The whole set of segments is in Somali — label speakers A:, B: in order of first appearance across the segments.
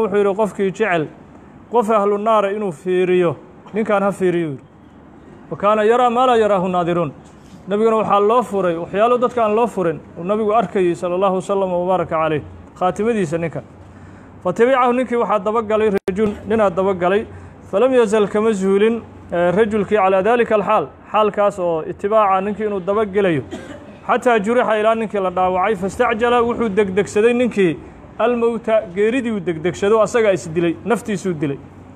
A: wuxuu yidhi qofkii jecel qof ahlu naara inuu fiiriyo ninkaan ha fiiriyo yidhi wa kaana yaraa maa laa yaraahu naadiruun nebiguna waxaa loo furay waxyaalo dadka aan loo furin uu nabigu arkayey sala allahu wasalam wabaaraka caleyh khaatimadiisa ninka fa tabicahu ninkii waxaa dabagalay rajul ninaa dabagalay falam yazal kama zuulin rajulkii calaa daalika alxaal xaalkaas oo itibaaca ninkii inuu dabagelayo xataa jurixa ilaa ninkii la dhaawacay fastacjala wuxuu degdegsaday ninkii almowta geeridii uu degdegsado asagaa isdilay naftiisuu dilay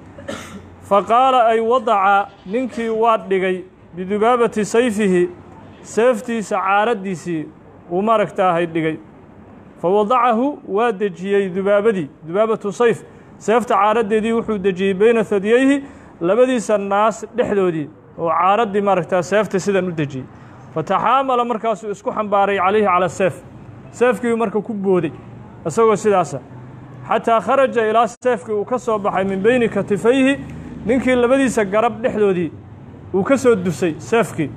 A: fa qaala ay wadaca ninkii waa dhigay bidubaabati sayfihi seeftiisa caaraddiisii uu maaragtaahay dhigay fa wadacahu waa dejiyey dubaabadii dubaabatu sayf seefta caaraddeedii wuxuu dejiyey beyna hadyeyhi labadiisa naas dhexdoodii oo caaraddii maaragtaa seefta sidan u dejiyey fataxaamala markaasuu isku xambaaray calayhi cala seef seefkiiu marka ku booday isagoo sidaasa xataa kharaja ilaa seefkii uu ka soo baxay min beyni katifayhi ninkii labadiisa garab dhexdoodii uu ka soo dusay seefkii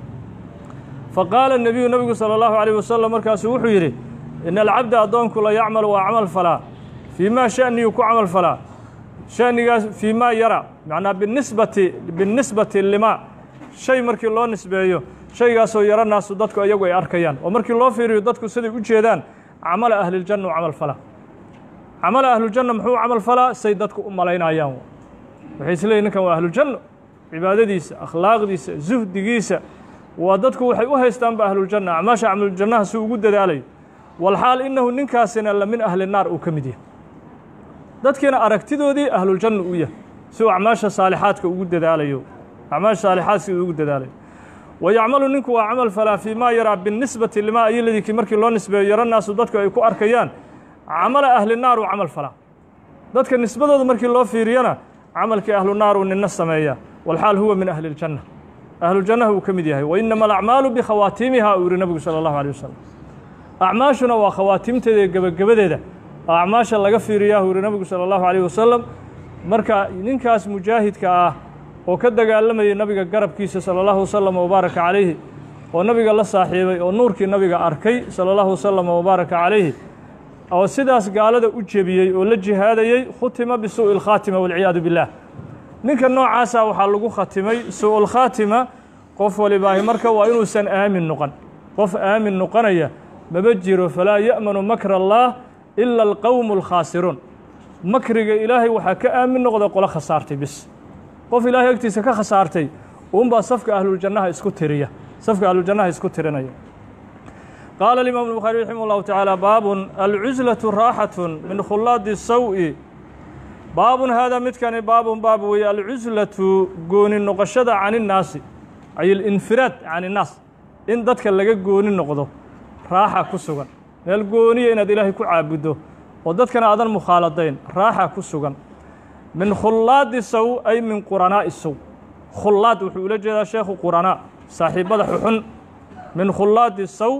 A: fa qaala nebiyu nebigu sala allahu calayh wasalam markaasuu wuxuu yidhi ina alcabda addoonku la yacmalu waa camal falaa fii maa sha'niyuu ku camal falaa sha'nigaas fii maa yara macnaa binisbati binisbati limaa shay markii loo nisbeeyo shaygaasoo yaro naasu dadku iyagu ay arkayaan oo markii loo fiiriyo dadku siday u jeedaan camala ahliljanna u camal falaa camala ahluljanna muxuu camal falaa say dadku u malaynayaan waxay isleeyihin ninkan waa ahluljanno cibaadadiisa akhlaaqdiisa zuhdigiisa waa dadku waxay u haystaanba ahluljanna acmaasha camluljannaha si ugu dadaalayo walxaal innahu ninkaasina la min ahli naar uu ka mid yahay dadkiina aragtidoodii ahluljanna u yahay si uu acmaasha saalixaadka ugu dadaalayo acmaasha saalixaad si uu ugu dadaalayo wa yacmalu ninku waa camal falaa fii maa yaraa binisbati limaa ayoladikii markii loo nisbeeyo yaro naasu dadku ay ku arkayaan camala ahli naar uu camal falaa dadka nisbadooda markii loo fiiriyana camalkii ahlu naar uu nina sameeya walxaal huwa min ahli اljanna ahlujannaha uu ka mid yahay wainama alacmaalu bikhawaatiimiha uu yihi nabigu salى اllahu alيه wasalam acmaashuna waa khawaatimteeda iyo gebagabadeeda oo acmaasha laga fiiriyaa uu yihi nabigu salى اllahu alيh wasalam marka ninkaas mujaahidka ah oo ka dagaalamayay nabiga garabkiisa salى اllahu wasalam wabaaraka calayhi oo nabiga la saaxiibay oo nuurkii nabiga arkay salى اllahu wasalam wabaaraka calayhi oo sidaas gaalada u jebiyey oo la jihaadayey khutima bisuuءi اlkhaatima walciyaadu biاllah ninka noocaasa waxaa lagu khatimay suuءu اlkhaatima qof walibaahi marka waa inuusan aamin noqon qof aamin noqonaya maba jiro falaa ya'manu makr اllah ila alqowmu اlkhaasiruun makriga ilaahay waxaa ka aamin noqda qolo khasaartay bis qof ilaahay agtiisa ka khasaartay uunbaa safka ahluljannaha isku tiriya safka ahluljannaha isku tirinaya qaala الimaam الbukhaari raximah اllahu taعaalى baabun alcuslaةu raaxaة min khulaadi saw-i baabun haadaa midkani baabun baab weeye alcuslatu gooni noqoshada can innaasi ay alinfiraad can innaas in dadka laga gooni noqdo raaxa ku sugan meel gooniya inaad ilaahay ku caabuddo oo dadkana aadan mukhaaladayn raaxa ku sugan min khulaadi saw ay min quranaa'i saw khulaad wuxuu ula jeedaa sheekhu quranaa saaxiibbada xuxun min khulaadi saw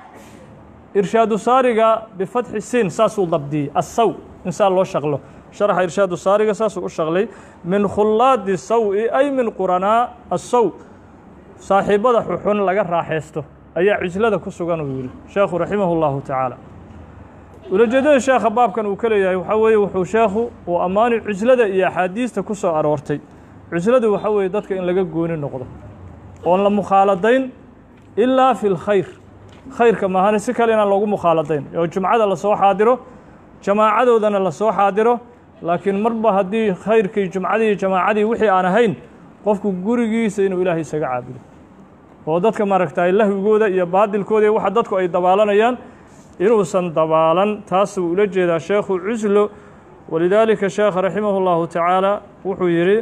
A: irshaadu saariga bifatxi siin saasuu dabdiyey assaw in saa loo shaqlo sharaxa irshaadu saariga saasuu u shaqlay min khulaadi saw-i ay min quranaa assaw saaxiibbada xuxun laga raaxaysto ayaa cislada ku sugan uu yidhi sheekhu raximah اllahu tacaala ulajeedada sheekha baabkan uu ka leeyahay waxaa weeye wuxuu sheekhu uu ammaani cislada iyo axaadiista ku soo aroortay cisladu waxaa weeye dadka in laga gooni noqdo oon la mukhaaladayn ilaa fi lkhayr khayrka maahane si kale inaan loogu mukhaaladayn oo jumcada lasoo xaadiro jamaacadoodana lasoo xaadiro laakiin marba haddii khayrkii jumcadii jamaacadii wixii aan ahayn qofku gurigiisa inuu ilaahay isaga caabudo oo dadka maaragtay lahwigooda iyo baadilkooda iyo waxa dadku ay dabaalanayaan inuusan dabaalan taasuu ula jeedaa sheekhu cuslo walidaalika sheekha raximah اllahu tacaala wuxuu yidhi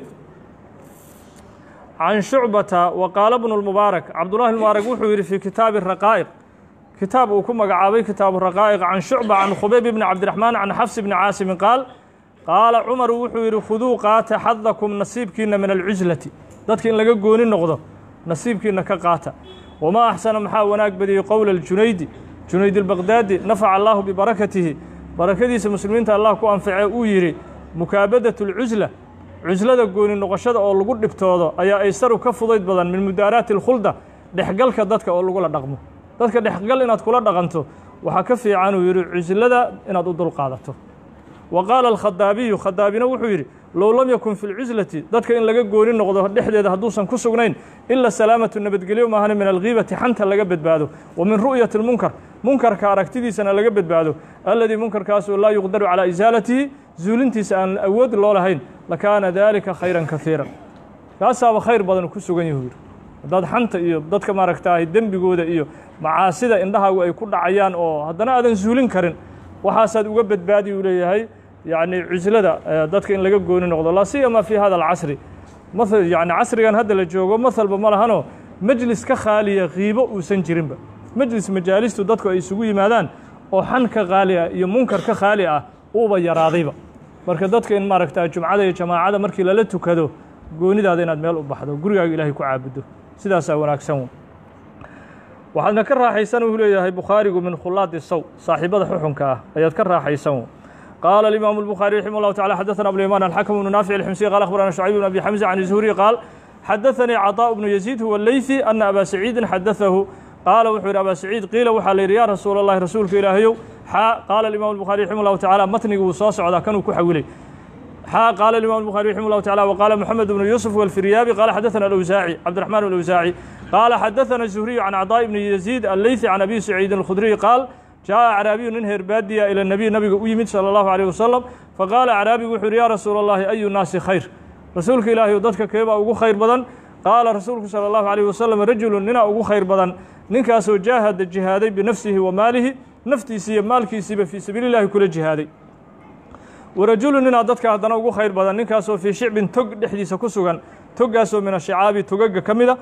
A: can shucbata wa qaala bnu lmubaarak cabdullahi mubaarak wuxuu yidhi fii kitaabi raqaa'iq kitaab uu ku magacaabay kitaabu raqaa'iq can shucba can khubayb bni cabdiraxmaan can xafs bni caasimin qaal qaala cumaru wuxuu yidhi khuduu qaata xadakum nasiibkiina min alcuslati dadka in laga gooni noqdo nasiibkiina ka qaata wamaa axsana maxaa wanaag badiyey qowla اljunaydi junayd albaqdaadi nafaca allahu bibarakatihi barakadiisa muslimiinta allah ku anface uu yidhi mukaabadat اlcusla cuslada gooni noqoshada oo lagu dhibtoodo ayaa aysaru ka fudayd badan min mudaaraati اlkhulda dhexgalka dadka oo lagula dhaqmo dadka dhexgal inaad kula dhaqanto waxaa ka fiican uu yidhi cuslada inaad u dulqaadato wa qaala alkhadaabiyu khadaabina wuxuu yidhi low lam yakun fi lcuslati dadka in laga gooni noqdo dhexdeeda hadduusan ku sugnayn ila salaamatu nabadgelyo maahane min alghiibati xanta laga badbaado wa min ru'yati lmunkar munkarka aragtidiisana laga badbaado alladii munkarkaasoo laa yuqdaru calaa isaalatihi zuulintiisa aan awood loo lahayn lakaana dalika khayran kaiiran kaasaaba khayr badan ku sugan yahu yidhi haddaad xanta iyo dadka maaragtaahay dembigooda iyo macaasida indhahaagu ay ku dhacayaan oo haddana aadan zuulin karin waxaasaad uga badbaadi uu leeyahay yacni cuslada dadka in laga gooni noqdo laa siyama fi hada alcasri maal yani casrigan hadda la joogo mahalba ma lahanoo mejlis ka khaaliya kiibo uusan jirinba mejlis majaalistu dadku ay isugu yimaadaan oo xan ka khaali ah iyo munkar ka khaali ah uuba yaraadayba marka dadka in maaragta jumcada iyo jamaacada markii lala tukado goonidaada inaad meel u baxdo gurigaaga ilaahay ku caabudo sidaasaa wanaagsan waxaadna ka raaxaysan uu leeyahay bukhaarigu min khulaadi saw saaxiibada xuxunka ah ayaad ka raaxaysan qaala alimaamu الbukhaari raximah اllahu tacala xadaثana abulyamaan alxakm bnu naafic alximsiy qala akhbarana shucayb bn abi xamza can zuhri qaal xadaثanii caطاء bnu yaziid huwa leyثi ana aba saciidin xadaثahu qaala wuxuu yidhi aba saciid qiila waxaa la yidhi ya rasuula اllahi rasuulka ilaahayow xaa qaala imam الbukhari raximah اllahu tacala matnigi wuu soo socdaa kanuu ku xawilay xaa qaala imam الbukhari raximah اllahu tacala wqaala moxamed bnu yuusuf walfiryaabi qaala xadaثana alawsaaci cabdiraxman alawsaaci qaala xadaثana الzuhriyu can caطاء bni yaziid alleyثi can abi saciidin اlkhudriy qaal jaaءa acraabiyu nin herbaadiya ilى nabiy nabiga u yimid salى اllahu عalيه wasalam faqaala acraabigu wuxuu yidhi ya rasuula اllahi ayu naasi khayr rasuulka ilaahiy dadka keebaa ugu khayr badan qaala rasuulku salى اllahu عalيه wasalam rajulu ninaa ugu khayr badan ninkaasoo jaahada jihaaday binafsihi wa maalihi naftiisi iyo maalkiisiiba fii sabiili اllahi kula jihaaday warajulu ninaa dadka haddana ugu khayr badan ninkaasoo fii shicbin tog dhexdiisa ku sugan toggaasoo min ashicaabi togaga ka mida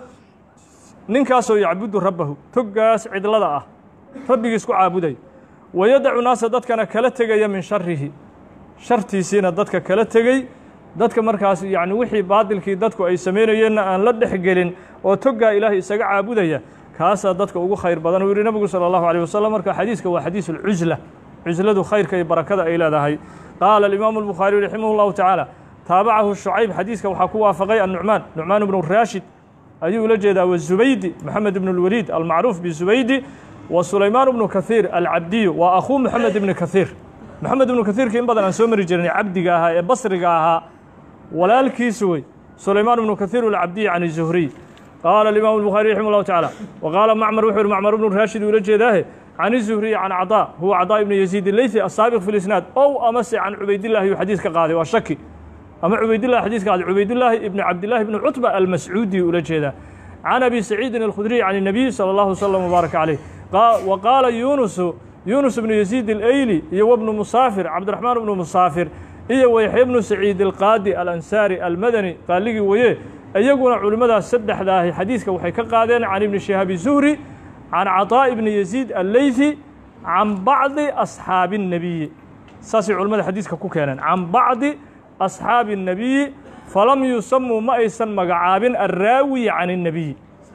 A: ninkaasoo yacbudu rabbahu toggaas cidlada ah rabbigiis ku caabuday wayadacu naasa dadkana kala tegaya min sharihi shartiisiina dadka kala tegey dadka markaas yacni wixii baadilkii dadku ay samaynayeenna aan la dhex gelin oo toggaa ilaahay isaga caabudaya kaasaa dadka ugu khayr badan uu yihi nabigu salى اllahu alيه wasalam marka xadiiska waa xadiis اlcusla cusladu khayrka iyo barakada ay leedahay qaala alimaamu الbukhaariyu raximah اllahu tacaala taabacahu shucayb xadiiska waxaa ku waafaqay annucmaan nucmaan bnu raashid ayuu ula jeedaa wazubaydi moxamed ibn اlwaliid almacruuf bizubaydi wa sulaymaan bnu kahiir alcabdiyu waa akhuu moxamed ibni kahiir moxamed ibnu kahiirka in badan aan soo mari jirnay cabdiga ahaa ee basriga ahaa walaalkiisu wey sulaymaan ibnu kahiir alcabdiyi can zuhriy qaala alimaamu الbukhaari raximah اllahu tacaala wa qaala macmar wuxuu yihi macmar ibnu raashid ula jeedaahe can zuhriyi can caطaa huwa caطaa ibni yaziid ileythi asaabiq fi lisnaad ow amase can cubaydillahi uu xadiis ka qaaday waa shaki ama cubaydillahi xadiis ka qaaday cubaydillaahi ibni cabdillahi ibni cutba almascuudi ula jeedaa can abi saciidin alkhudriy can الnabiy salى اllahu wslam wbaaraka caleyh wa qaala yunusu yunus bnu yaziid اleyli iyo wbnu musaafir cabdiraxmaan bnu musaafir iyo wayaxya bnu saciid alqaadi alansaari almadani qaaligii weye iyaguna culimmadaas saddexdaahi xadiiska waxay ka qaadeen can ibni shihaabi zuhri can caطaaء ibni yaziid alleythi can bacdi asxaabi الnabiyi saasay culimmada xadiiska ku keeneen can bacdi asxaabi الnabiyi falam yusamuu ma aysan magacaabin alraawi can الnabiyi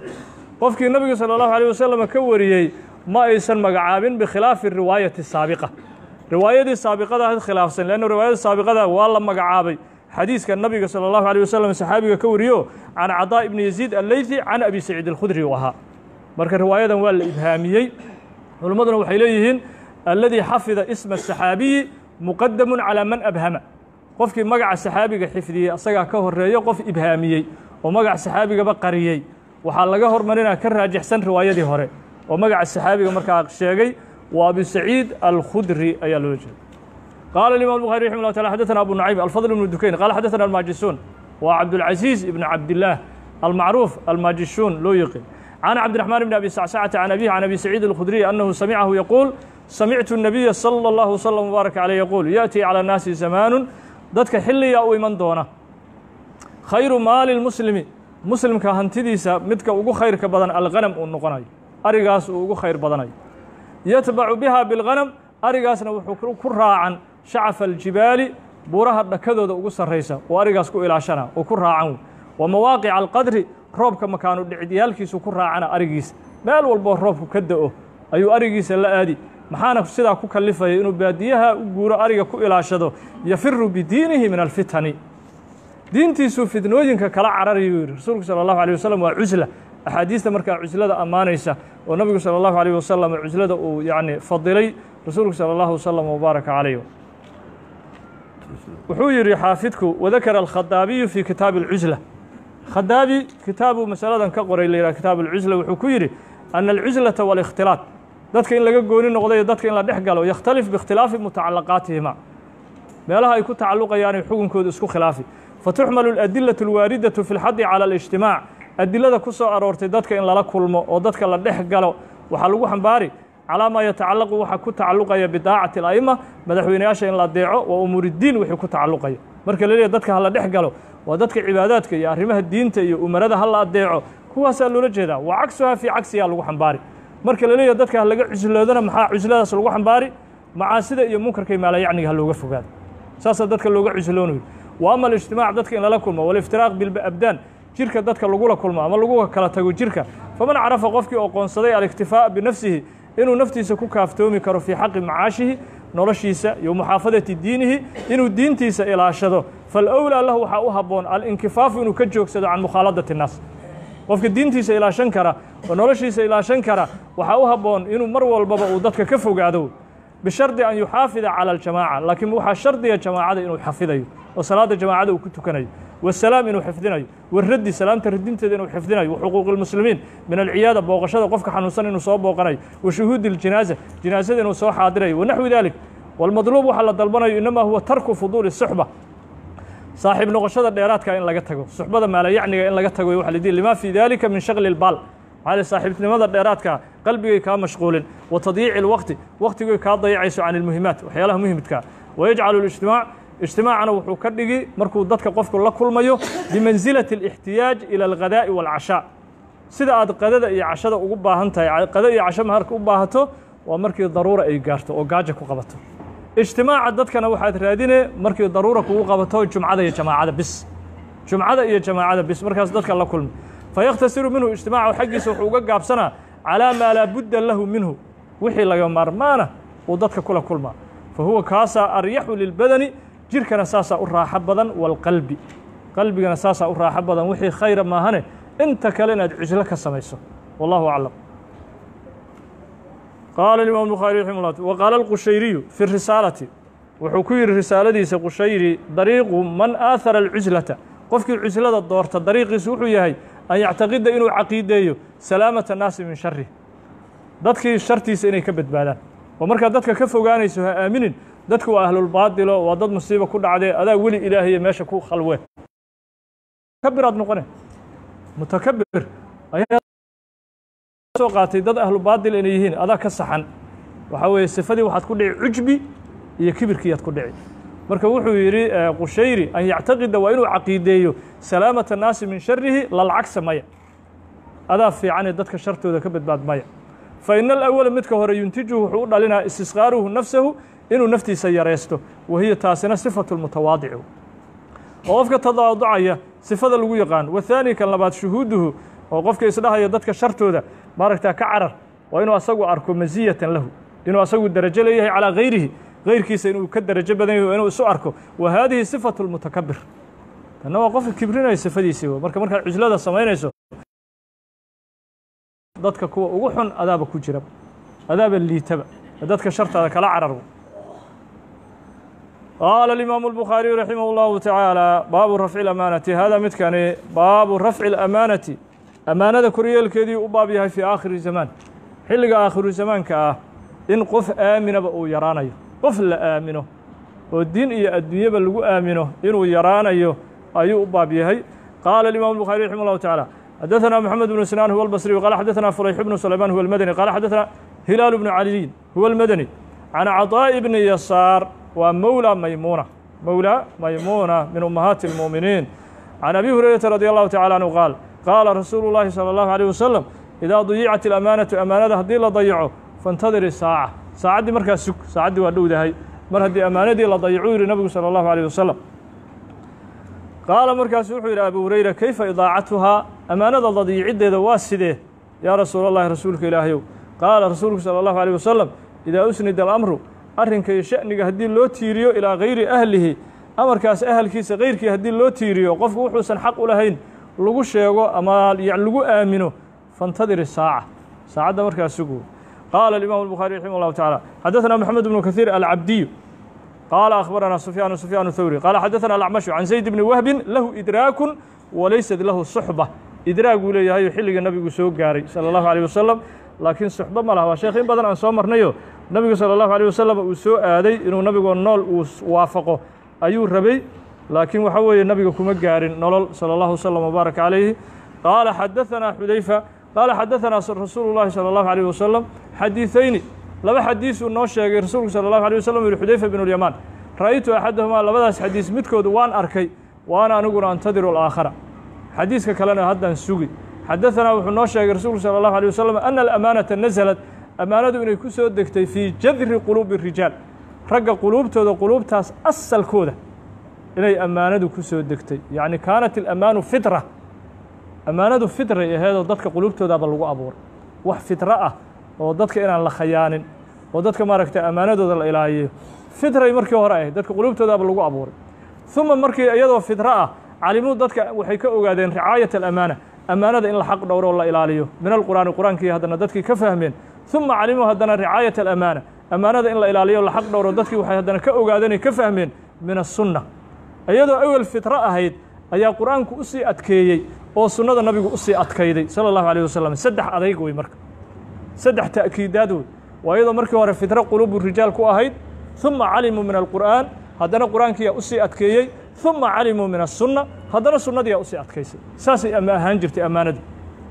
A: qofkii nabiga salى اllahu alيه wasalam ka wariyey ma aysan magacaabin bikhilaafi riwaayati saabiqa riwaayadii saabiqada khilaafsan leanna riwaayada saabiqada waa la magacaabay xadiiska nabiga salى اllahu alيه wasalam saxaabiga ka wariyo can caطaa ibni yaziid alleythi can abi saciid alkhudri u ahaa marka riwaayadan waa la ibhaamiyey culimmaduna waxay leeyihiin alladii xafida isma asaxaabiyi muqadamu calى man abhama qofkii magaca saxaabiga xifdiyey asagaa ka horeeyo qof ibhaamiyey oo magaca saxaabigaba qariyey waxaa laga hormarinaa ka raajixsan riwaayadii hore oo magaca saxaabiga markaa sheegay waa abi saciid alkhudri ayaa loola jeeda qaala imam bukari raximah llah taala xaddaثna abu nucaym alfadl ibnu dukayn qala xaddaثna almaajisuun waa cabdulcaziiz ibn cabdillaah almacruuf almaajishuun loo yiqin can cabdiraxmaan bn abi sacsacata can abihi can abi saciid alkhudriy annahu samicahu yaquul samictu الnabiya salى اllahu wslm wbaarak caleyh yaquul yaأtii calى الnaasi zamaanu dadka xilliyaa u iman doona khayru maali lmuslimi muslimka hantidiisa midka ugu khayrka badan alghanam uu noqonayo arigaas uu ugu khayr badanayo yatbacu biha bilghanam arigaasna wuxuu ku raacan shacafa aljibaali buuraha dhakadooda ugu sarraysa oo arigaas ku ilaashana oo ku raacan wa mawaaqica alqadri roobka makaanu dhicidyaalkiisu ku raacana arigiisa meel walboo roobku ka da'o ayuu arigiisa la aadi maxaana sidaa ku kalifaya inuu baadiyaha u guuro ariga ku ilaashado yafiru bidiinihi min alfitani diintiisuu fitnooyinka kala cararayuu yidhi rasuulku salى اllahu alيه wasalam waa cusla axaadiista markaa cuslada ammaanaysa oo nabigu salى اllahu alيه wasalam cuslada uu yani fadilay rasuulku salى اllahu wasalam wbaaraka calayh wuxuu yidhi xaafidku wadakara alkhadaabiyu fi kitaabi alcusla khadaabi kitaabuu masaladan ka qoray la yidhaha kitaab alcusla wuxuu ku yidhi ana alcuslata waalikhtilaat dadka in laga gooni noqdo iyo dadka in la dhex galo yakhtalif biikhtilaafi mutacalaqaatihima meelaha ay ku tacalluqayaanay xukunkooda isku khilaafi fatuxmalu aladilatu alwaaridatu fi lxadi cala alijtimaac adilada ku soo aroortay dadka in lala kulmo oo dadka la dhex galo waxaa lagu xambaari calaa maa yatacallaqu waxa ku tacalluqaya bidaacati ala'ima madaxweyneyaasha in la adeeco wa umuuridiin wixii ku tacalluqaya marka la leeyahy dadka ha la dhex galo waa dadka cibaadaadka iyo arrimaha diinta iyo umarada ha la adeeco kuwaasaa loola jeedaa waa cagsuhaa fii cagsiyaa lagu xambaari marka la leeyahy dadka ha laga cusloodana maxaa cusladaas lagu xambaari macaasida iyo munkarka iyo maalayacniga ha looga fogaado saasaa dadka looga cusloonayo wa ama alijtimaac dadka in lala kulmo waliftiraaq bilabdaan jirka dadka lagula kulmo ama lagu kala tago jirka faman carafa qofkii oqoonsaday aliktifaa'a binafsihi inuu naftiisa ku kaaftoomi karo fii xaqi macaashihi noloshiisa iyo muxaafadati diinihi inuu diintiisa ilaashado falowlaa lahu waxaa u habboon alinkifaafu inuu ka joogsado can mukhaaladati الnaas qofka diintiisa ilaashan kara oo noloshiisa ilaashan kara waxaa u habboon inuu mar walbaba uu dadka ka fogaado bishardi an yuxaafida calى اljamaaca laakiin waxaa shardiga jamaacada inuu xafidayo oo salaada jamaacada uu ku tukanayo wasalaam inuu xifdinayo waraddi salaamta radinteeda inuu xifdinayo waxuquuqi اlmuslimiin min alciyaada booqashada qofka xanuunsan inuu soo booqanayo wa shuhuudi اljinaaza jinaasada inuu soo xaadirayo wanaxwi dalik wاlmadluub waxaa la dalbanayo inama huwa tarku fuduuli suxba saaxiib noqoshada dheeraadka in laga tago suxbada maalayacniga in laga tago waxa la dihi lima fii dalika min shagli اlbaal maxaa saaxiibtinimada dheeraadka qalbigay kaa mashquulin wa tadyiici اlwaqti waqtigay kaa dayacayso can اlmuhimaat waxyaalaha muhimidkaa wayajcalu اlijtimaac ijtimaacana wuxuu ka dhigi markuu dadka qofku la kulmayo bimansilati اlاxtiyaaj ilى alghadaa'i wاlcashaa sida aad qadada iyo cashada ugu baahan tahay qada iyo casho maharka u baahato waa markii daruura ay gaarto oo gaaja ku qabato ijtimaaca dadkana waxaad raadine markii daruura kugu qabato jumcada iyo jamaacada bis jumcada iyo jamaacada bis markaas dadka la kulmi fayakhtasiru minhu ijtimaacu xaggiisa wuxuu uga gaabsanaa calaa maa laa budda lahu minhu wixii laga maarmaana uu dadka kula kulmaa fa huwa kaasaa aryaxu lilbadani jirkana saasaa u raaxo badan waalqalbi qalbigana saasaa u raaxo badan wixii khayra maahane inta kale inaad cuslo ka samayso wallahu aclam qaala imaam bukhaari raximah llah wa qaala alqushayriyu fi risaalati wuxuu ku yidhi risaaladiisa qushayri dariiqu man aahara alcuslata qofkii cuslada doorta dariiqiisu wuxuu yahay an yactaqida inuu caqiideeyo salaamata naasi min shari dadkii shartiisa inay ka badbaadaan oo markaad dadka ka fogaanayso ha aaminin dadku waa ahlulbaadilo waa dad musiiba ku dhacdee adaa weli ilaahaye meesha ku khalwe kabiraad noqone mutakabir ayaa soo qaatay dad ahlu baadil inay yihiin adaa ka saxan waxaa weeye sifadii waxaad ku dhici cujbi iyo kibirkiiyaad ku dhici marka wuxuu yidhi qushayri an yactaqida waa inuu caqiideeyo salaamata naasi min sharihi lalcagsa maya adaa fiicane dadka shartooda ka badbaad maya fa ina alawala midka hore yuntijuhu wuxuu u dhalinaa istisqaaruhu nafsahu inuu naftiisa yaraysto wahiya taasina sifatu lmutawaadici oo qofka tadaaducaya sifada lagu yaqaan wathaani kan labaad shuhuuduhu oo qofka isdhahaya dadka shartooda maaragtaa ka carar waa inuu asagu arko masiyatan lahu inuu asagu derajo leeyahay calaa gayrihi gayrkiisa inuu ka derajo badan yahy inuu isu arko wa haadihi sifatu lmutakabir tanna waa qofka kibrinaya sifadiisii w marka markaad cuslada samaynayso dadka kuwa ugu xun adaaba ku jira adaaba liitaba dadka shartaada kala carar qaala الimaamu الbukhaariyu raximah اllahu taعaalى baabu rafci اlamaanati hada midkani baabu rafci اlamaanati amaanada koryeelkeedii u baab yahay fii aakhiri zamaan xilliga aakhiru zamaanka ah in qof aaminaba uu yaraanayo qof la aamino oo diin iyo adduunyaba lagu aamino inuu yaraanayo ayuu u baab yahay qaala الimam الbukhaariي raximah اllahu taعaalى xadaثna mxamed bnu sinaan huwa اlbصriyu qala xadaثna fulayx bnu sulayman huwa اlmadani qala xadaثna hilaal bnu caliyin huwa اlmadani can caطaaءi bni yasaar waa mowlى maymuuna mowlى maymuuna min ummahaati اlmuuminiin can abi hurayrata radi allahu tacala anhu qaal qaala rasuulu llahi salى اllahu عalيه wasalam idaa dayicat اlamaanatu amaanada haddii la dayaco faاntadiri saaca saacaddii markaa sug saacaddii waa dhowdahay mar haddii ammaanadii la dayacuu yihi nabigu salى اllahu عalيه wasalam qaala markaasu wuxuu yidhi abu hurayra kayfa idaacatuhaa ammaanada dadiiciddeeda waa sidee yaa rasuul allahi rasuulka ilaahayow qaala rasuulku salى اllahu عalيه wasalam idaa usnida alamru arrinka iyo sha'niga haddii loo tiiriyo ilaa gayri ahlihi amarkaas ahalkiisa kayrkii haddii loo tiiriyo qofku wuxuusan xaq u lahayn lagu sheego ama lagu aamino faاntadiri saaca saacadda markaas sugu qaala الimam الbukhaari raximah اllahu taعalى xadaثna moxamed bnu kahiir alcabdiyu qaala akhbaranaa sufyaan sufyaan thawri qaala xadaثana alacmashu can zayd bni wahbin lahu idraakun walaysat lahu suxba idraag uu leeyahay xilliga nabigu soo gaaray salى اllahu alيه wasalam laakiin suxbo ma laha waa sheekh in badan aan soo marnayo nabigu salى اllahu alيه wasalam uu soo aaday inuu nabigoo nool uu waafaqo ayuu rabay laakiin waxa weeye nabiga kuma gaarin nolol salى اllahu wslam wbaarak calayhi qaala xadaثanaa xudayfa qaala xadaثanaa rasuulu llahi salى اllahu alيه wasalam xadiiثayni laba xadiisuu noo sheegay rasuulku salى اllahu alيه wasalam yihi xudayfa bn اlyamaan ra'aytu axadahumaa labadaas xadiis midkood waan arkay waana aniguna antadiru alaakhara xadiiska kalena haddaan sugi xadaثanaa wuxuu noo sheegay rasuulku salى اllahu alيه wasalam ana alamaanata naزlat amaanadu inay ku soo degtay fii jadri quluubi الrijaal ragga quluubtooda quluubtaas asalkooda inay ammaanadu ku soo degtay yacni kaanat alamaanu fitra ammaanadu fitray aheedoo dadka quluubtoodaaba lagu abuuray wax fitro ah oo dadka inaan la khayaanin oo dadka maaragtay ammaanadooda la ilaaliyo fitray markii hore ahayd dadka quluubtoodaaba lagu abuuray uma markii iyadoo fitro ah calimuu dadka waxay ka ogaadeen ricaayat alamaana ammaanada in la xaq dhowro oo la ilaaliyo min alqur'aani qur-aankii haddana dadkii ka fahmeen uma calimuu haddana ricaayat alamaana ammaanada in la ilaaliyo la xaq dhowro dadkii waxay haddana ka ogaadeen ay ka fahmeen min asunna iyadoo awel fitro ahayd ayaa qur-aanku u sii adkeeyey oo sunnada nabigu u sii adkayday sala allahu alayh wasalam saddex adayg wey marka saddex ta'kiidaad wey waa iyadoo markii hore fitro quluubu rijaal ku ahayd uma calimuu min alqur'aan haddana qur-aankiyaa u sii adkeeyey uma calimuu min asunna haddana sunnadiyaa usii adkaysay saasay ama ahaan jirtay ammaanadii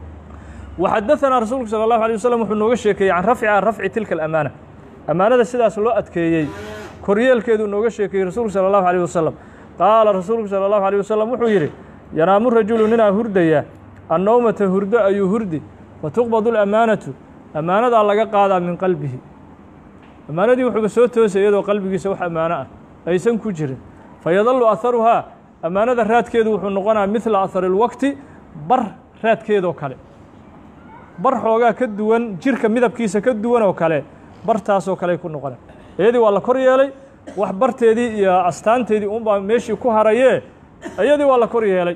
A: waxadaثanaa rasuulku salى اllahu alيه wasalam wuxuu nooga sheekeeyey can rafci can rafci tilka alamaana ammaanada sidaas loo adkeeyey koryeelkeeduu nooga sheekeeyey rasuulku salى اllahu alيه wasalam qaala rasuulku salى اllahu alيه wasalam wuxuu yidhi yanaamu rajulu ninaa hurdaya annowmata hurdo ayuu hurdi wa tuqbadu alamaanatu ammaanadaa laga qaadaa min qalbihi ammaanadii wuxuuba soo toosay iyadoo qalbigiisa wax ammaano ah aysan ku jirin fayadallu aharuhaa ammaanada raadkeedu wuxuu noqonaa midla ahari اlwaqti bar raadkeedoo kale bar xoogaa ka duwan jirka midabkiisa ka duwan oo kale bartaasoo kaley ku noqona iyadii waa la kor yeelay wax barteedii iyo astaanteedii unbaa meeshii ku harayee iyadii waa la kor yeelay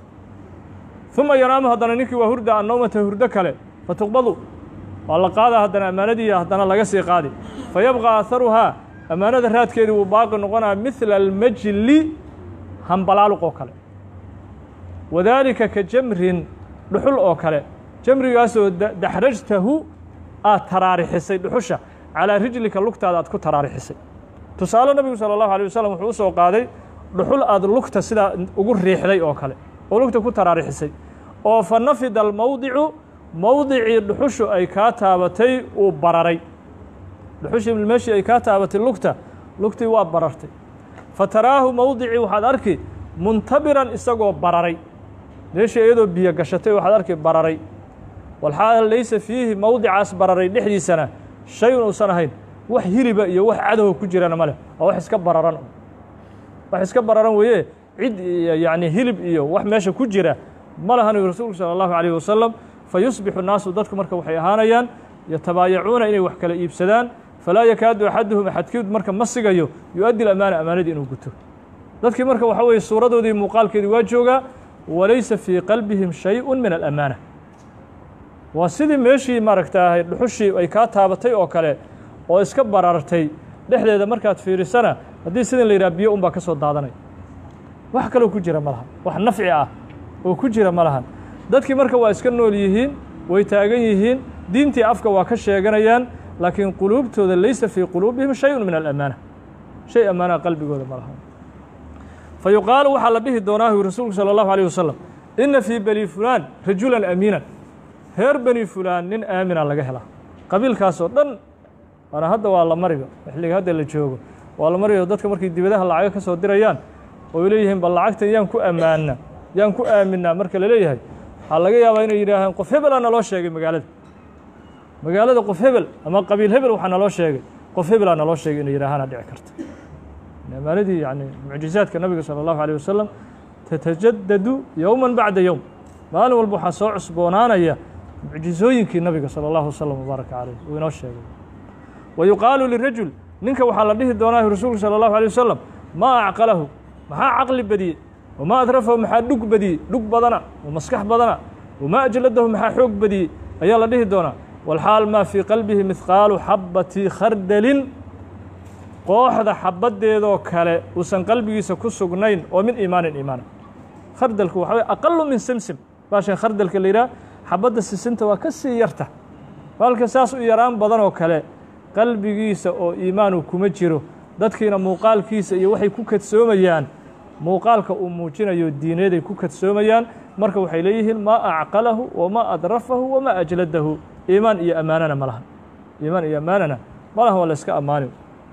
A: uma yanaamu haddana ninkii waa hurda annowmata hurdo kale fatuqbadu waa la qaadaa haddana ammaanadii haddana laga sii qaadi fayabqى aharuhaa ammaanada raadkeedii wuu baaqi noqonaa midla almajli hambalaaluq oo kale wadaalika ka jamrin dhuxul oo kale jamrigaasoo daxrajtahu aad taraarixisay dhuxusha calaa rijlika lugtaada aad ku taraarixisay tusaale nabigu salى اllahu alيه wasalam wuxuu u soo qaaday dhuxul aad lugta sidaa ugu riixday oo kale oo lugta ku taraarixisay oo fa nafida almowdicu mowdicii dhuxushu ay kaa taabatay uu bararay dhuxushii meeshii ay kaa taabatay lugta lugtii waa barartay fa taraahu mowdicii waxaad arki muntabiran isagoo bararay meeshii iyadoo biyo gashatay waxaad arki bararay walxaal laysa fiihi mowdicaas bararay dhexdiisana shayun uusan ahayn wax hiliba iyo wax cadowa ku jirana ma leh waa wax iska bararan wax iska bararan weeye cid yacni hilib iyo wax meesha ku jira ma lahan yu rasuulku salى اllahu عalيه wasalam fayusbixu naasu dadku marka waxay ahaanayaan yatabaayacuuna inay wax kala iibsadaan falaa yakaadu axaduhum axadkiid marka ma sigayo yu-addi amaana amaanadii inuu guto dadkii marka waxa weeye suuradoodii muuqaalkeedii waa joogaa walaysa fii qalbihim shayءu min alamaana waa sidii meeshii maaragtaahay dhuxushii ay kaa taabatay oo kale oo iska barartay dhexdeeda markaad fiirisana haddii sidin la yidhaha biyo un baa ka soo daadanaya wax kaloo ku jira ma lahan wax nafci ah oo ku jira ma lahan dadkii marka waa iska nool yihiin way taagan yihiin diintii afka waa ka sheeganayaan laakiin quluubtooda laysa fii quluubihim shayun min alamaana shay ammaanaha qalbigooda ma lahan fa yuqaalu waxaa la dhihi doonaa yu rasuulku salى اllahu alيه wasalam ina fii bani fulaan rajulan amiinan reer bani fulaan nin aamina laga helaa qabiilkaasoo dhan waana hadda waa la mariba xilliga hadda la joogo waa la mariyo dadka markay dibadaha lacago ka soo dirayaan oo ay leeyihiin bal lacagtan yaan ku ammaana yaan ku aaminaa marka la leeyahay waxaa laga yaabaa inay yidhaahaan qof hebelaa naloo sheegay magaalada magaalada qof hebel ama qabiil hebel waxaa naloo sheegay qof hebelaa naloo sheegay inay yidhaahaana dhici karta ammaanadii yani mucjizaadka nabiga salى اllahu alيه wasalam tatajadadu yowma bacda yowm maalin walba waxaa soo cusboonaanaya mucjizooyinkii nabiga salى اllahu wasalam wbaaraka caleyh uu inoo sheegay wa yuqaalu lirajul ninka waxaa la dhihi doonaa rasuulku salى اllahu alيه wasalam maa acqalahu maxaa caqli badiyey wamaa adrafahu maxaa dhug badiyey dhug badana oo maskax badana wamaa ajladahu maxaa xoog badiyey ayaa la dhihi doonaa walxaal maa fii qalbihi mihqaalu xabati khardalin qooxda xabaddeedoo kale uusan qalbigiisa ku sugnayn oo min iimaanin iimaana khardalku waxa weye aqalu min simsim baashan khardalka la yidhaha xabadda sisinta waa ka sii yarta baalka saas u yaraan badan oo kale qalbigiisa oo iimaanu kuma jiro dadkiina muuqaalkiisa iyo waxay ku kadsoomayaan muuqaalka uu muujinayo diineeday ku kadsoomayaan marka waxay leeyihiin maa acqalahu wamaa adrafahu wamaa ajladahu iimaan iyo ammaanana ma laha iimaan iyo ammaanana ma laha waa la iska ammaani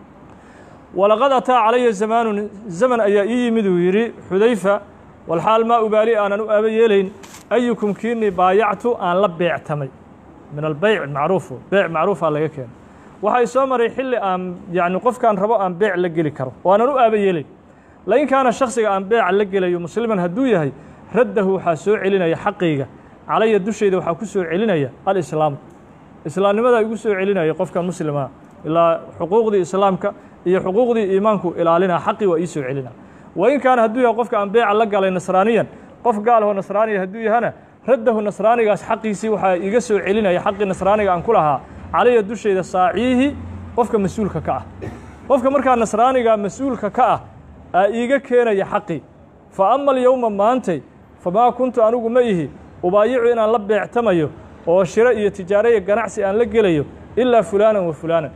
A: walaqad ataa calaya zamaanun zaman ayaa ii yimid uu yidhi xudayfa walxaal maa ubaali aanan u aaba yeelayn ayukum kiinii baayactu aan la beectamay min albeyc macruufu beyc macruufaa laga keena waxay soo maray xilli aan yacni qofkaan rabo aan beec la geli karo oo aanan u aaba yeelayn lain kaana shaksiga aan beeca la gelayo musliman hadduu yahay raddahu waxaa soo celinaya xaqayga calaya dushayda waxaa ku soo celinaya alislaamu islaamnimadaa igu soo celinaya qofkan muslimaa ilaa xuquuqdii islaamka iyo xuquuqdii iimaanku ilaalinaa xaqii waa ii soo celina wain kaana hadduu yahay qofka aan beeca la galay nasraaniyan qof gaalahoo nasraaniya hadduu yahana raddahu nasraanigaas xaqiisii waxaa iiga soo celinaya xaqii nasraaniga aan ku lahaa calaya dushayda saaciihi qofka mas-uulka ka ah qofka markaa nasraaniga mas-uulka ka ah aa iiga keenaya xaqii fa ama alyowma maantay famaa kuntu anigu ma ihi ubaayicu inaan la beectamayo oo shiro iyo tijaaro iyo ganacsi aan la gelayo ilaa fulaanan wa fulaanan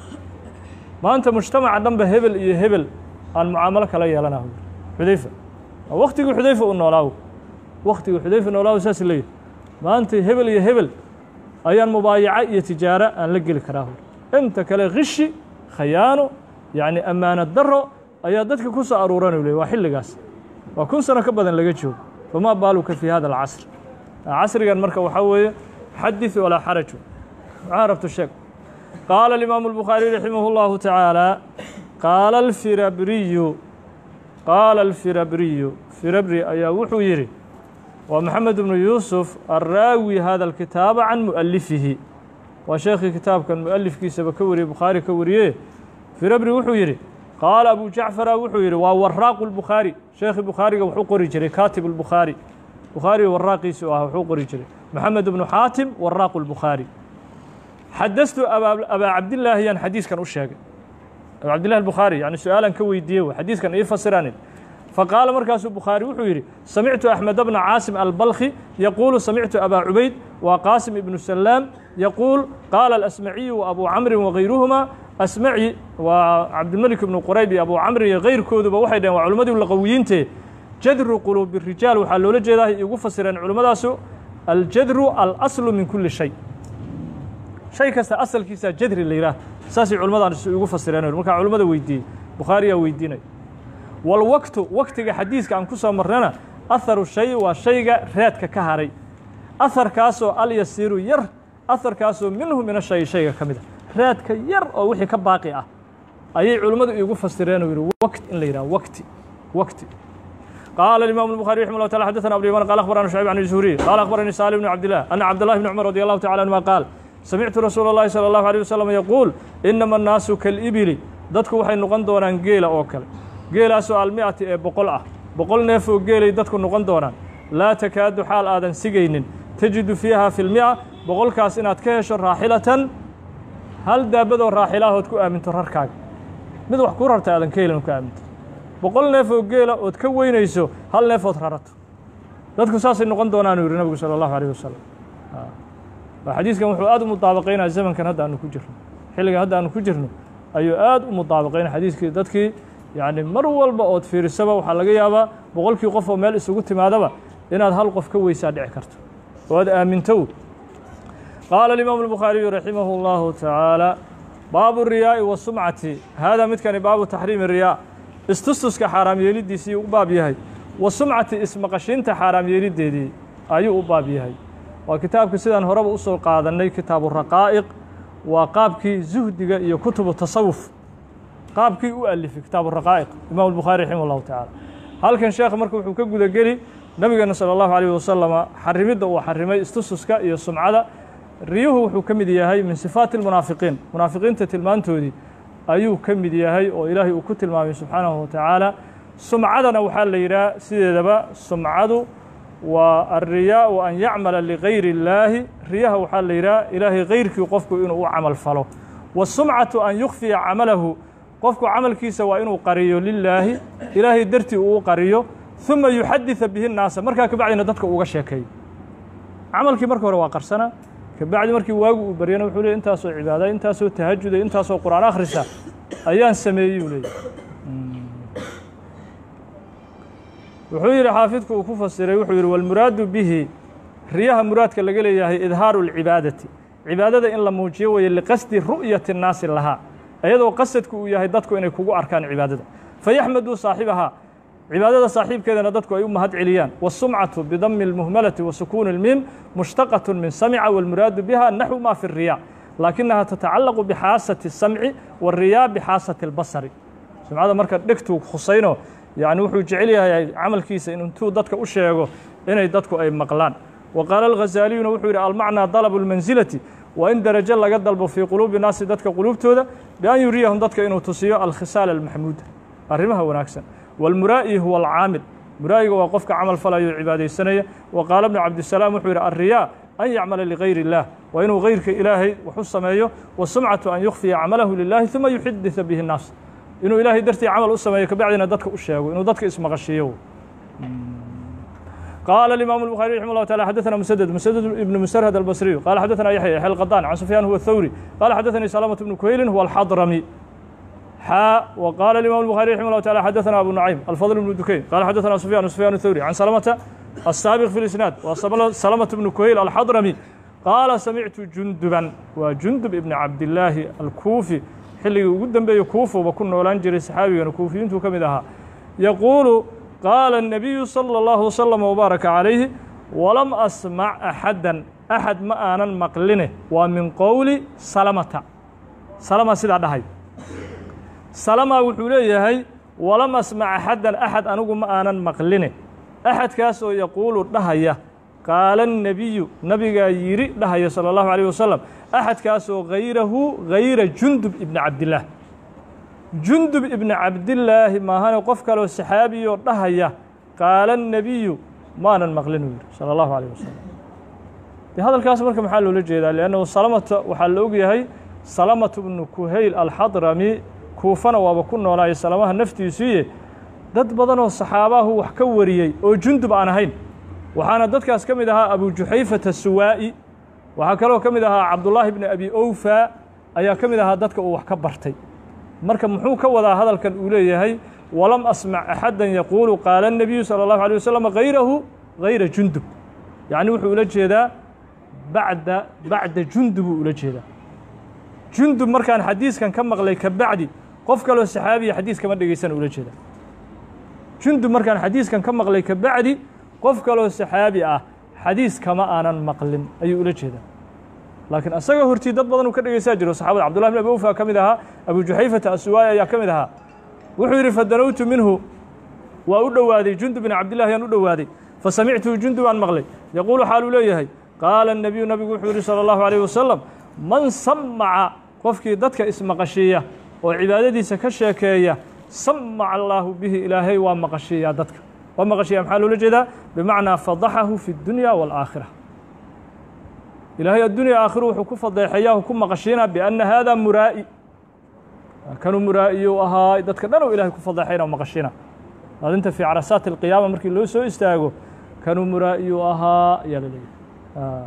A: maanta mujtamaca dhanba hebel iyo hebel aan mucaamalo kala yeelanaho xudayfa waktigii xudayfa u noolaawo waktigii xudayfa noolaawo saas leeyahy maanta hebel iyo hebel ayaan mubaayaco iyo tijaaro aan la geli karaa inta kale khishi khayaano yacni ammaano daro ayaa dadka ku soo aruuranay ley waa xilligaas waa kun sano ka badan laga joogo famaa baaluka fii hada alcasr casrigan marka waxaa weeye xadith walaa xaraju maxaa rabto sheeg qaala alimaamu albukhaariy raximah اllahu tacaala qaala alfirabriyu qaala alfirabriyu firabri ayaa wuxuu yidhi waa maxamed bnu yuusuf arraawi hada alkitaaba can mu'alifihi waa sheekhii kitaabkan mu'alifkiisaba ka wariyey bukhaari ka wariye firabri wuxuu yidhi qaala abu jacfara wuxuu yidhi waa waraaqu lbukhaari sheekhii bukhaariga wuxuu qori jiray kaatib اlbukhaari bukhaariga waraaqiisi u ah wuxuu qori jiray maxamed bnu xaatim waraaqu lbukhaari xadastu abaa cabdillaahi yaan xadiiskan u sheegay abaa cabdillahi albukhaari yani su-aalan ka weydiiyey w xadiiskan ii fasiranin faqaala markaasuu bukhaari wuxuu yidhi samictu axmed bna caasim albalkhi yaquulu samictu abaa cubayd waa qaasim ibnu salaam yaquul qaala alasmaciyu wa abuu camrin wagayruhuma asmaci waa cabdilmelik ibnu qurayb iyo abuu camrin iyo kayrkooduba waxay dhaheen waa culimmadii laqawiyiinte jadru quluubi rijaal waxaa loola jeedaa igu fasireen culimmadaasu aljadru alaslu min kulli shay shay kasta asalkiisa jadri la yidhaah saasay culimmadaan igu fasireen markaa culimmada weydiiyey bukhaariyaa weydiinay walwaktu waktiga xadiiska aan ku soo marnana aharu shay waa shayga raadka ka haray aharkaasoo alyasiiru yar aharkaasoo minhu min ashay shayga ka mid a raadka yar oo wixii ka baaqi ah ayay culimmadu iigu fasireen oo yidhi wakt in la yidhaha wakti wakti قال الإمام البخاري رحمه الله تعالى حدثنا أبو اليمان قال أخبرنا شعيب عن الزهري قال أخبرني سالم بن عبد الله أن عبد الله بن عمر رضي الله تعالى عنهما قال سمعت رسول الله صلى الله عليه وسلم يقول إنما الناس كالإبل dadku waxay noqon doonaan geela oo kale geelaasoo almi'ati ee boqol ah boqol neef oo geelay dadku noqon doonaan laa takaadu xaal aadan sigaynin tajidu fiiha fi lmi'a boqolkaas inaad ka hesho raaxilatan hal daabadoo raaxilaahood ku aaminto rarkaaga mid wax kuu rarta aadan ka helin ku aaminto boqol neef oo geela ood ka weynayso hal neefood rarato dadku saasay noqon doonaanuu yidhi nabigu salى اllahu alيh wasalam xadiiskan wuxuu aad u mudaabaqaynaya zamankan hadda aanu ku jirno xilligan hadda aanu ku jirno ayuu aad u mudaabaqaynaya xadiiskii dadkii yacni mar walba ood fiirisaba waxaa laga yaabaa boqolkii qof oo meel isugu timaadaba inaad hal qof ka weysaa dhici karto oo aad aamintow qaala alimaamu albukhaariyu raximah اllahu tacaala baabu riyaa'i wasumcati haadaa midkani baabu taxriimi riyaa istustuska xaaraam yeelidiisii u baab yahay wa sumcati ismaqashiinta xaaraam yeeliddeedii ayuu u baab yahay waa kitaabka sidaan horeba u soo qaadannay kitaabu raqaa'iq waa qaabkii zuhdiga iyo kutubu tasawuf qaabkii u alifay kitaabu raqaa'iq imam albukhaari raximah allahu tacaala halkan sheekh marka wuxuu ka guda geli nabigeena sala allahu alayh wasalama xarimidda uu xarimay istususka iyo sumcada riyuhu wuxuu ka mid yahay min sifaati almunaafiqiin munaafiqiinta tilmaantoodii ayuu ka mid yahay oo ilaahay uu ku tilmaamay subxaanahu watacaala sumcadana waxaa la yidhaha sideedaba sumcadu waa alriyaau an yacmala ligayri اllaahi riyaha waxaa la yidhaha ilaahay gayrkii qofku inuu u camal falo wasumcatu an yukfiya camalahu qofku camalkiisa waa inuu qariyo lilaahi ilaahay dartii uu qariyo uma yuxadida bihi nnaasa markaa kabacdina dadka uga sheekeeyo camalkii marka hore waa qarsanaa kabacdi markii waagu uu baryana wuxuu leey intaasoo cibaada intaasoo tahajuda intaasoo qur'aan akhrisa ayaan sameeyey uu leeyay wuxuu yidhi xaafidku uu ku fasiray wuxuu yidhi walmuraadu bihi riyaha muraadka laga leeyahay idhaaru اlcibaadati cibaadada in la muujiyo weeye liqasdi ru'yati الnaasi lahaa iyadoo qasadku uu yahay dadku inay kugu arkaan cibaadada fayaxmaduu saaxibahaa cibaadada saaxiibkeedana dadku ay u mahad celiyaan wالsumcaةu bidami اlmuhmalati wa sukuuni اlmiim mushtaqaة min samca wاlmuraadu biha naxwu ma fi الriya laakinaha tatacalaqu bixaasati الsamci wالriyaa bixaasati اlbasari sumcada marka dhegtuu khusayno yani wuxuu jecel yahay camalkiisa in intuu dadka u sheego inay dadku ay maqlaan wa qaala alghazaaliyuna wuxuu yidhi almacnaa dalabu اlmansilati waa in darajo laga dalbo fii quluubi naasi dadka quluubtooda bian yuriyahum dadka inuu tusiyo alkhisaal almaxmuuda arrimaha wanaagsan wاlmuraa'i huwa alcaamil muraa'iga waa qofka camal falayo cibaadaysanaya wa qaala bnu cabdisalaam wuxuu yidhi alriyaa an yacmala ligayr اllah waa inuu gayrka ilaahay wax u sameeyo wasumcatu an yukhfiya camalahu lilahi uma yuxadida bihi الnaas inuu ilaahay dartii camal u sameeyo kabacdina dadka u sheego inuu dadka ismaqashiiyo قال الإمام البخاري رحمه الله تعالى حدثنا مسدد مسدد بن مسرهد البصري قال حدثنا يحيى يحيى القطان عن سفيان هو الثوري قال حدثني سلامة بن كهيل هو الحضرمي حاء وقال الإمام البخاري رحمه الله تعالى حدثنا أبو نعيم الفضل بن دكين قال حدثنا سفيان سفيان الثوري عن سلامة السابق في الإسناد وسلامة بن كهيل الحضرمي قال سمعت جندبا وجندب ابن عبد الله الكوفي xilligii ugu dambeeyey kuufuba ku noolaan jiray saxaabigana kuufiyiintuu ka mid ahaa yaquulu qaala الnabiyu salى اllahu waslama wbaaraka calayhi walam asmac axaddan axad ma aanan maqline waa min qowli salamata salama sidaa dhahay salama wuxuu leeyahay walam asmac axaddan axad anigu ma aanan maqline axadkaas oo yaquulu dhahaya qaala الnabiyu nabigaa yidhi dhahaya salى اllahu عalيه wasalam axadkaasoo hayrahu hayra jundub ibni cabdillaah jundub ibni cabdillaahi maahane qof kaleo saxaabiyoo dhahaya qaala الnabiyu maanan maqlin uu yidhi salى اllahu عalيه wasalam de hadalkaas marka maxaa loola jeedaa liannahu salamata waxaa la ogyahay salamatu bnu kuhayl alxadrami kuufana waaba ku noolaayo salamaha naftiisuiye dad badanoo saxaabahu wax ka wariyey oo jundub aan ahayn waxaana dadkaas ka mid ahaa abu juxayfata suwaa'i waxaa kaloo ka mid ahaa cabdullaahi bni abi owfa ayaa ka mid ahaa dadka uu wax ka bartay marka muxuu ka wadaa hadalkan uu leeyahay walam asmac axaddan yaquulu qaala الnabiyu salى اllahu alيه wasalam hayrahu hayra jundub yacni wuxuu ula jeedaa bacda bacda jundub uu ula jeedaa jundub markaan xadiiskan ka maqlay ka bacdi qof kaloo saxaabiya xadiis kama dhegaysana ula jeedaa jundub markaan xadiiskan ka maqlay ka bacdi qof kaloo saxaabi ah xadiis kama aanan maqlin ayuu ula jeedaa laakiin asaga hortii dad badan uu ka dhegeysaa jiro saxabada cabdullahi bin abi owfa ka mid ahaa abu juxayfata asuwaay ayaa ka mid ahaa wuxuu yidhi fadanowtu minhu waa u dhowaaday jundub bin cabdillahi yaan u dhowaaday fasamictuhu jundub aan maqlay yaquulu xaaluu leeyahay qaala الnabiyu nabigu wuxuu yihi salى اllahu عalيه wasalam man samaca qofkii dadka ismaqashiiya oo cibaadadiisa ka sheekeeya samaca allaahu bihi ilaahay waa maqashiiyaa dadka waa maqashiya maxaa loola jeedaa bimacnaa fadaxahu fi اdunya wاlaakhira ilaahay addunya aakhiru wuxuu ku fadeexeeyahu ku maqashiinaa bianna hada muraa'i kanuu muraa'iyu ahaa dadka dhan oo ilahay ku fadeexayna maqashiina maalinta fii carasaati اlqiyaama markii loo soo istaago kanuu muraa'iyu ahaa ayaa la leeyahay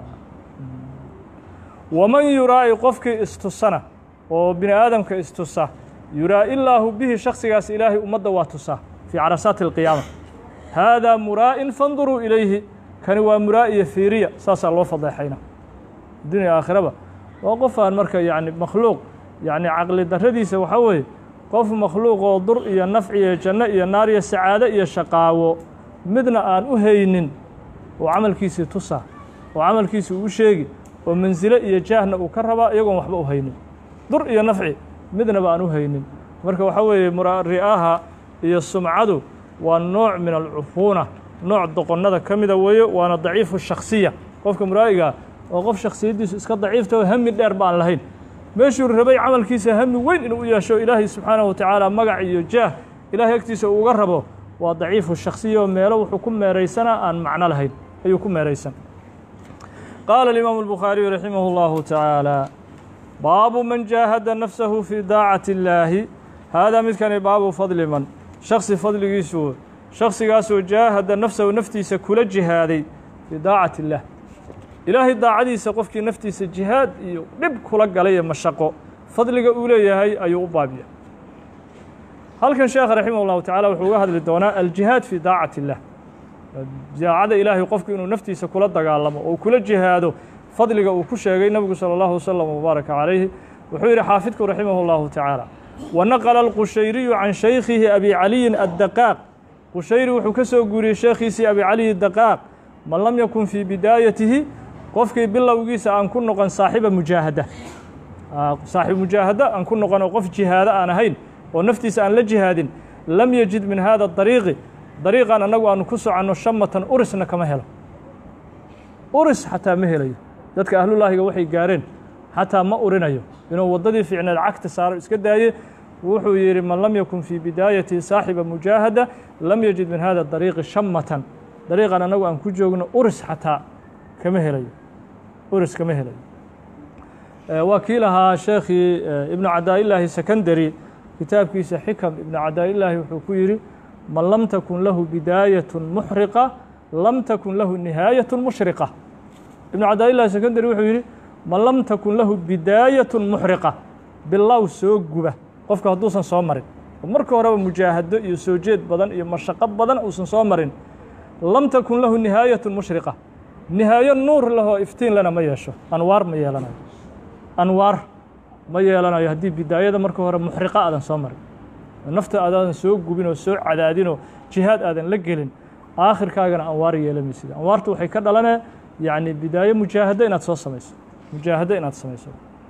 A: waman yuraa'i qofkii istusana oo bini aadamka istusa yuraa'i illaahu bihi shaksigaas ilaahay ummadda waa tusaa fii carasaati اlqiyaama haadaa muraa'in fanduruu ilayhi kani waa muraa'iya fiiriya saasaa loo fadeexayna addunya aakhiraba waa qof aan marka yani makhluuq yani caqli darradiisa waxaa weeye qof makhluuq oo dur iyo nafci iyo janno iyo naar iyo sacaado iyo shaqaawo midna aan u haynin oo camalkiisii tusaa oo camalkiisi uu sheegi oo mansilo iyo jaahna uu ka rabaa iyagoon waxba u haynin dur iyo nafci midnaba aan u haynin marka waxaa weeye ri'aaha iyo sumcadu waa nooc min alcufuuna nooc doqonnada ka mida weeye waana daciifu shaksiya qofka muraa'igaa oo qof shaksiyaddiisu iska daciifta oo hami dheer ba aan lahayn meeshuu rabay camalkiisa hami weyn inuu u yeesho ilaahay subxaanahu wa tacaala magac iyo jaah ilaahay agtiisa uu uga rabo waa daciifu shaksiya oo meelo wuxuu ku meeraysanaa aan macno lahayn ayuu ku meeraysan qaala alimaamu albukhaariyu raximah اllahu tacaala baabu man jaahada nafsahu fii daacati اllaahi haadaa midkani baabu fadli man shaksi fadligiisu shaksigaasoo jaahada nafsahu naftiisa kula jihaaday fii daacati illaah ilaahay daacadiisa qofkii naftiisa jihaad iyo dhib kula galay ee mashaqo fadliga uu leeyahay ayuu u baabiya halkan sheekh raximah ullahu tacaala wuxuu uga hadli doonaa aljihaad fii daacati illah daacada ilaahay qofku inuu naftiisa kula dagaalamo oo kula jihaado fadliga uu ku sheegay nebigu salى اllahu wasalam wbaaraka calayhi wuxuu yidhi xaafidku raximah اllahu tacaala wanaqla alqushayriyu can shaykhihi abi caliyin addaqaaq qushayri wuxuu ka soo guuriyey sheekhiisii abi caliyi daqaaq man lam yakun fii bidaayatihi qofkii bilowgiisa aan ku noqon saaxiba mujaahada saaxiib mujaahada aan ku noqon oo qof jihaado aan ahayn oo naftiisa aan la jihaadin lam yajid min hada dariiqi dariiqan annagu aanu ku soconno shamatan urisna kama helo uris xataa ma helayo dadka ahlulaahiga waxay gaareen xataa ma urinayo inuu waddadii fiicneed cagta saaro iska daaye wuxuu yidhi man lam yakun fii bidaayati saaxiba mujaahada lam yajid min hada dariiqi shamatan dariiqan annagu aan ku joogno uris xataa kama helayo uris kama helayo waa kii lahaa sheekhii ibnu cadaa'ilaahi secondary kitaabkiisa xikam ibnu cadaa'ilaahi wuxuu ku yidhi man lam takun lahu bidaayatu muxriqa lam takun lahu nihaayatu mushriqa ibnu cadaa'ilaahi secondary wuxuu yidhi man lam takun lahu bidaayatu muxriqa bilow soo guba qofka hadduusan soo marin oo marka horeba mujaahado iyo soo jeed badan iyo mashaqo badan uusan soo marin lam takun lahu nihaayatu mushriqa nihaayo nuur lahoo iftiin lena ma yeesho anwaar ma yeelanayo anwaar ma yeelanayo haddii bidaayada marka hore muxriqa aadan soo marin nafta aadaadan soo gubin oo soo cadaadinoo jihaad aadan la gelin aakhirkaagana anwaar yeelamaysid anwaartu waxay ka dhalanee yacni bidaayo mujaahado inaad soo samayso mujaahado inaad samayso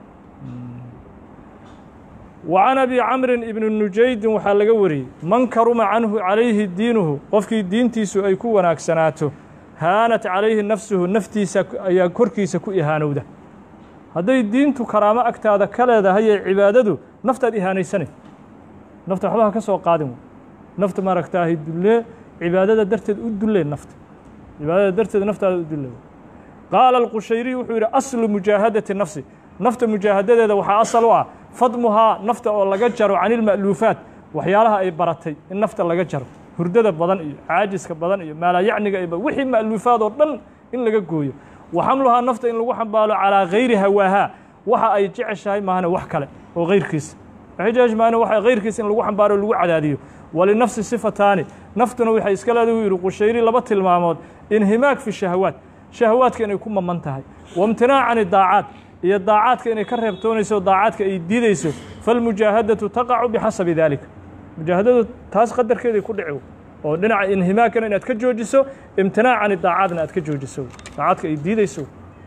A: wa can abi camrin ibni nujaydin waxaa laga wariyey man karuma canhu calayhi diinuhu qofkii diintiisu ay ku wanaagsanaato haanat calayhi nafsuhu naftiisa ayaa korkiisa ku ihaanowda hadday diintu karaamo agtaada ka leedahay ee cibaadadu naftaad ihaanaysanay nafta waxba ha ka soo qaadin wey nafta maaragtaahay dullee cibaadada darteed u dullee nafta cibaadada darteed naftaada u dullee qaala alqushayriy wuxuu yidhi aslu mujaahadati nafsi nafta mujaahadadeeda waxaa asal u ah fadmuhaa nafta oo laga jaro can ilma'luufaat waxyaalaha ay baratay in nafta laga jaro hurdada badan iyo caajiska badan iyo maalayacniga iyo wixii ma'luufaad oo dhan in laga gooyo wa xamluhaa nafta in lagu xambaalo calaa gayri hawaahaa waxa ay jeceshahay maahane wax kale oo gayrkiisa waxay jeceshahay maahane waxa gayrkiisa in lagu xambaaro lagu cadaadiyo walinafsi sifataani naftuna waxay iska leedahay u yidhi qushayri laba tilmaamood inhimaag fi shahawaat shahawaadka inay ku maman tahay waimtinaac can idaacaat iyo daacaadka inay ka reebtoonayso daacaadka ay diidayso falmujaahadatu taqacu bixasabi daalika mujaahadadu taas qadarkeeday ku dhici oo dhinaca inhimaagkana inaad ka joojiso imtinaac can idaacaadna aad ka joojiso daacaadka ay diidayso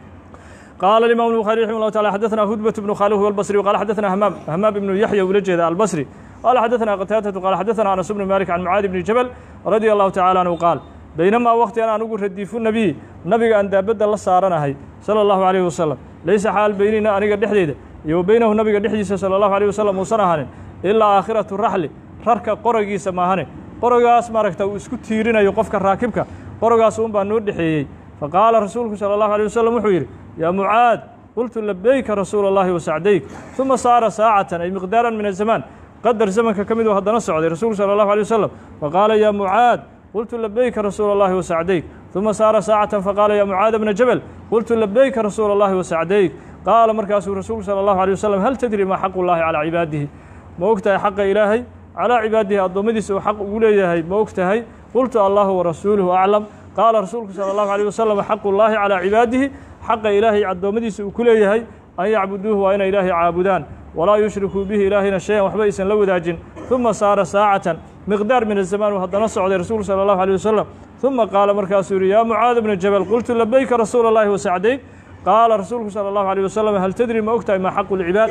A: قال الإمام البخاري رحمه الله تعالى حدثنا هدبة بن خالد والبصري وقال حدثنا همام همام بن يحيى ولجه البصري قال حدثنا قتادة قال حدثنا أنس بن مالك عن معاذ بن جبل رضي الله تعالى عنه قال بينما وقت أنا نقول رديف النبي نبي أن دابد الله صارنا هي صلى الله عليه وسلم ليس حال بيننا أنا قد حديده يو بينه نبي قد حديث صلى الله عليه وسلم وصنهن إلا آخرة الرحل ررك قرقي سماهن قرقاس ماركتا واسكو تيرنا يقفك راكبك قرقاس أم بان نور دحيي فقال رسولك صلى الله عليه وسلم وحير يا معاذ قلت لبيك رسول الله وسعديك ثم صار ساعة أي مقدارا من الزمان قدر زمنك كمد وهذا نصعد رسول صلى الله عليه وسلم فقال يا معاذ قلت لبيك رسول الله وسعديك ثم صار ساعة فقال يا معاذ بن جبل قلت لبيك رسول الله وسعديك قال مركز رسول صلى الله عليه وسلم هل تدري ما حق الله على عباده ما وقتها حق إلهي على عباده الضمدس وحق أوليه ما وقتها قلت الله ورسوله أعلم قال رسولك صلى الله عليه وسلم حق الله على عباده حق إلهي عدومديس وكليه أن يعبدوه وأن إلهي عابدان ولا يشركوا به إلهنا شيئا وحبيسا لو داجن ثم صار ساعة مقدار من الزمان وهذا نص على رسول صلى الله عليه وسلم ثم قال مركز يا معاذ بن الجبل قلت لبيك رسول الله وسعديك قال رسولك صلى الله عليه وسلم هل تدري ما أكتئ ما حق العباد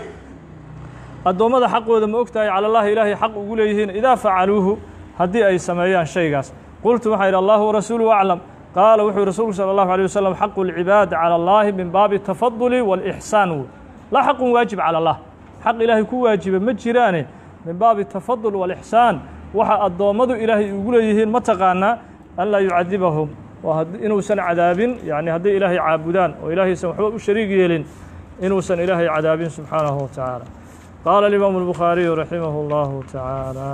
A: الدومة حق ما أكتئ على الله إلهي حق أقوليهن إذا فعلوه هدي أي سمايان شيء قلت وحي الله ورسوله أعلم قال وحي رسول صلى الله عليه وسلم حق العباد على الله من باب التفضل والإحسان لا حق واجب على الله حق إلهي كو واجب مجرانه من باب التفضل والإحسان وحا الضومد إلهي يقول يهين متقانا ألا يعذبهم إنه سن عذاب يعني هدي إلهي عابدان وإلهي سمحوا الشريك يلين إنه سن إلهي عذاب سبحانه وتعالى qaala alimaamu albukhaariyu raximahu اllahu tacaala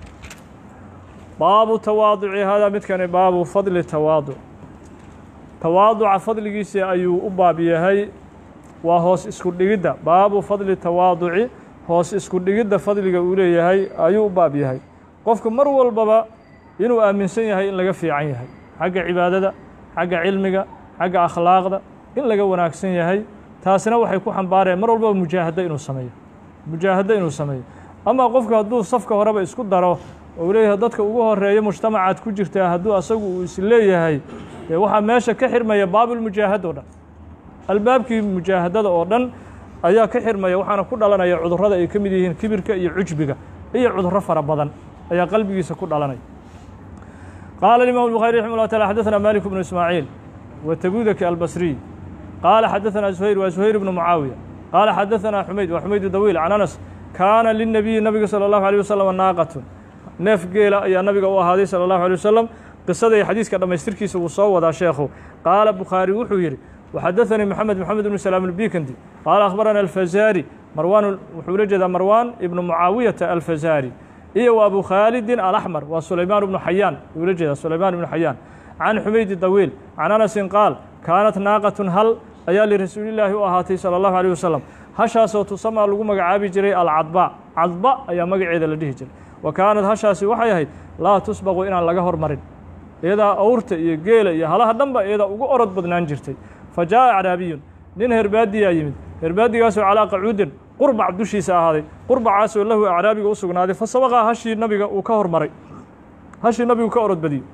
A: baabu tawaaduci hada midkani baabu fadli tawaaduc tawaaduca fadligiisa ayuu u baab yahay waa hoos isku dhigidda baabu fadli tawaaduci hoos isku dhigidda fadliga uu leeyahay ayuu u baab yahay qofku mar walbaba inuu aaminsan yahay in laga fiican yahay xagga cibaadada xagga cilmiga xagga akhlaaqda in laga wanaagsan yahay taasina waxay ku xambaareen mar walbaba mujaahado inuu sameeyo mujaahado inuu sameeyo ama qofku hadduu safka horeba isku daro oo leeyahay dadka ugu horeeya mujtamacaad ku jirtaa hadduu asagu uu is leeyahay dee waxaa meesha ka xirmaya baabulmujaahada o dhan albaabkii mujaahadada oo dhan ayaa ka xirmaya waxaana ku dhalanaya cudurrada ay ka mid yihiin kibirka iyo cujbiga iyo cudurro fara badan ayaa qalbigiisa ku dhalanaya qaala الإمام البخاري رحمه الله تعالى حدثنا مالك بن إسماعيل وتبوذك البصري قال حدثنا زهير وزهير بن معاوية قال حدثنا حميد وحميد الطويل عن أنس كان للنبي النبي صلى الله عليه وسلم ناقة neef geela ayaa nabiga u ahaaday salى الlaه عليه وسلم qisadii xadiiska dhammaystirkiisa wuu soo wadaa sheekhu qaala bukhaari wuxuu yidhi وxadaثnii mxamed mxamed بن سلام الbikandi qaala akhbarana الفazari marwan wuxuu la jeedaa marwan ibnu mucaawiyaةa alfazari iyo w abu khaalidin alaxmar waa sulaymaan ibnu xayaan wuu la jeedaa sulaymaan ibnu xayaan can xumaydi dawiil can anasin qaal kaanat naaqatun hal ayaa lirasuulillaahi u ahaatay salى اllahu alيه wasalam hashaasoo tusamaa lagu magacaabi jiray alcadba cadba ayaa magaceeda la dhihi jiray wa kaanad hashaasi waxay ahayd laa tusbaqu inaan laga hormarin iyadaa awrta iyo geela iyo halaha dhanba iyadaa ugu orod badnaan jirtay fa jaa'a acraabiyun nin herbaadiyaa yimid herbaadigaasoo calaa qacuudin qurbac dushiisa ahaaday qurbacaasoo lahu acraabiga u sugnaaday fa sabaqaa hashii nabiga uu ka hormaray hashii nabigu ka orod badiyey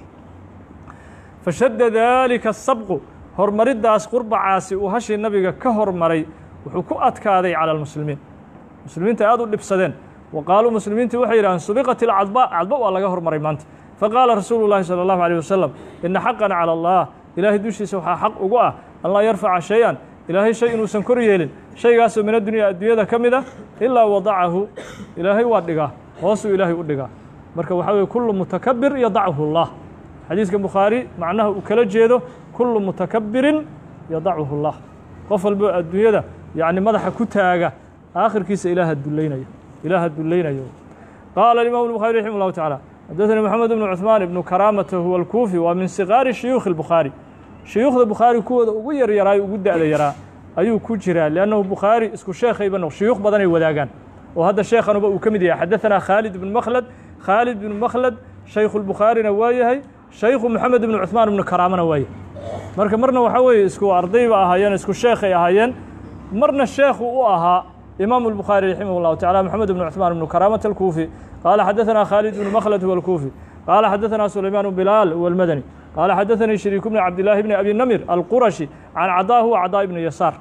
A: fa shadda daalika asabqu hormariddaas qurbacaasi uu hashii nabiga ka hormaray wuxuu ku adkaaday cala almuslimiin muslimiinta aad u dhibsadeen wa qaaluu muslimiintii waxay yidhahdeen subiqat ilcadba cadba waa laga hormaray maanta faqaala rasuulu llaahi salى allahu alيyh wasalam ina xaqan calى allah ilaahay dushiisa waxaa xaq ugu ah an laa yarfaca shay-an ilaahay shay inuusan kor yeelin shaygaasoo min addunya adduunyada ka mid ah ilaa wadacahu ilaahay waa dhigaa hoosuu ilaahay u dhigaa marka waxaa weye kullu mutakabir yadachu اllah xadiiska bukhaari macnaha uu kala jeedo kullu mutakabirin yadachu اllah qof walbo adduunyada yacni madaxa ku taaga aakhirkiisa ilaaha dullaynaya ilaaha dulaynayo qaala imam الbخarي raximه الlahu taعالى xadaثnي mxamed بن cuثmaan ibnu karaamata huwa اlkuufi waa min sigaari shuyuukhi الbukhaarي shuyuukhda bukhaari kuwooda ugu yar yaraayo ugu da'da yaraa ayuu ku jiraa liannahu bukhaari isku sheekhayba no shuyuukh badanay wadaagaan oo hadda sheekhanuba uu ka mid yahay xadaثanaa khaalid ibn makhlad khaalid ibn makhlad shaykhu الbukhaarina waa yahay shaykhu moxamed ibnu cuثmaan ibnu karaamana waa yahay marka marna waxaa weeye isku ardayba ahaayeen isku sheekhay ahaayeen marna sheekhu u ahaa imam الbخاري رحimه الlه taعالى محamed بن cثmaan بن كرامة الكوفي qال xadaثna khالد بن مkhlد هو الكوفي qال xadaثna سuليمان بلال هو المdني qال xadaثnي شhريك بن cabداللahi بن أbي نمر الqرشي عن cdا هو cdاء بن يسار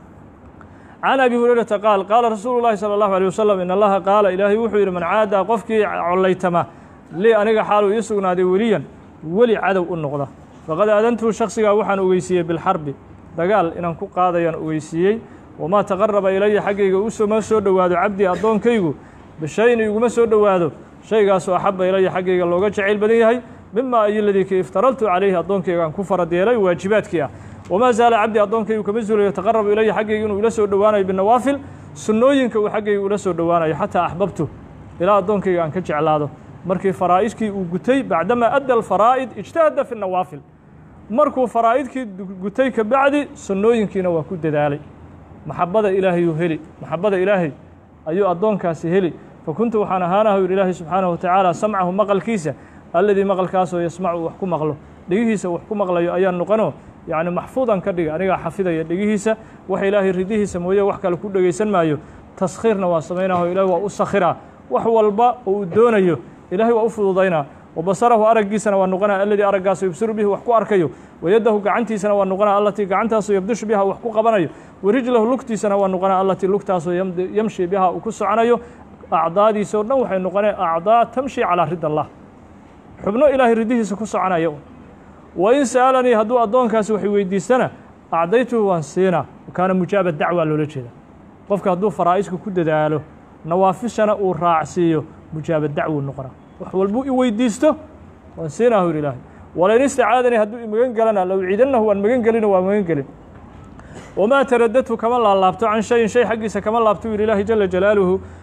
A: عن أbي هuريرةa qاaل qاala rasuul الlahi صلى الله عليه وسلم in اllaha qaala ilaahay wuxuu yidhi man caada qofkii collaytama lii aniga xaaluu ii sugnaaday weliyan weli cadow u noqda faqad aadantuhu shaksigaa waxaan ogeysiiyey bilxarbi dagaal inaan ku qaadayaan ogeysiiyey wamaa taqaraba ilaya xaggayga usoma soo dhowaado cabdii addoonkaygu bishayin iguma soo dhowaado shaygaasoo axaba ilaya xaggayga looga jacayl badan yahay mima ayoladii ka iftaraltu calayhi addoonkaygaan ku farad yeelay waajibaadkii ah wamaa zaala cabdii addoonkaygu kama zuulayo taqarabu ilaya xaggayga inuu ila soo dhowaanayo binawaafil sunnooyinka uu xaggayga ula soo dhowaanayo xataa axbabtu ilaa addoonkayga aan ka jeclaado markii faraa'idkii uu gutay bacdamaa adda alfaraa'id ijtahada fi nawaafil markuu faraa'idkii gutay ka bacdi sunnooyinkiina waa ku dadaalay maxabada ilaahayuu heli maxabada ilaahay ayuu addoonkaasi heli fakuntu waxaan ahaanaha yidhi ilaahay subxaanahu watacaala samcahu maqalkiisa alladii maqalkaasoo yasmacu wax ku maqlo dhegihiisa wax ku maqlayo ayaan noqonoo yacni maxfuudan ka dhiga anigaa xafidaya dhegihiisa wax ilaahay ridihiisa mooye wax kale ku dhegaysan maayo taskhiirna waa samaynaho ilahay waa u sakhiraa wax walba oo uu doonayo ilaahay waa u fududaynaa wabasarahu araggiisana waa noqonaa alladii araggaaso yubsiru bihi wax ku arkayo wayaddahu gacantiisana waa noqonaa allatii gacantaasoo yabdishu biha wax ku qabanayo warijlahu lugtiisana waa noqonaa allatii lugtaasoo yamshi biha uu ku soconayo acdaadiisa o dhan waxay noqoneen acdaa tamshi calaa rid allah xubno ilaahay ridihiisa ku soconaya wa in sa'alanii hadduu addoonkaasi wax weydiistana acdaytuhu waan siinaa kaana mujaaba dacwa loola jeeda qofka hadduu faraa'isku ku dadaalo nawaafishana uu raacsiiyo mujaaba dacwuu noqonaa wax walbuu i weydiisto waan siinahu yidhi ilaahay walain istacaadanii hadduu i magan gelana low ciidannahu waan magan gelino waan magan gelin wamaa taradadtu kama laalaabto can shayin shay xaggiisa kama laabto yidhi ilaahi jala jalaaluhu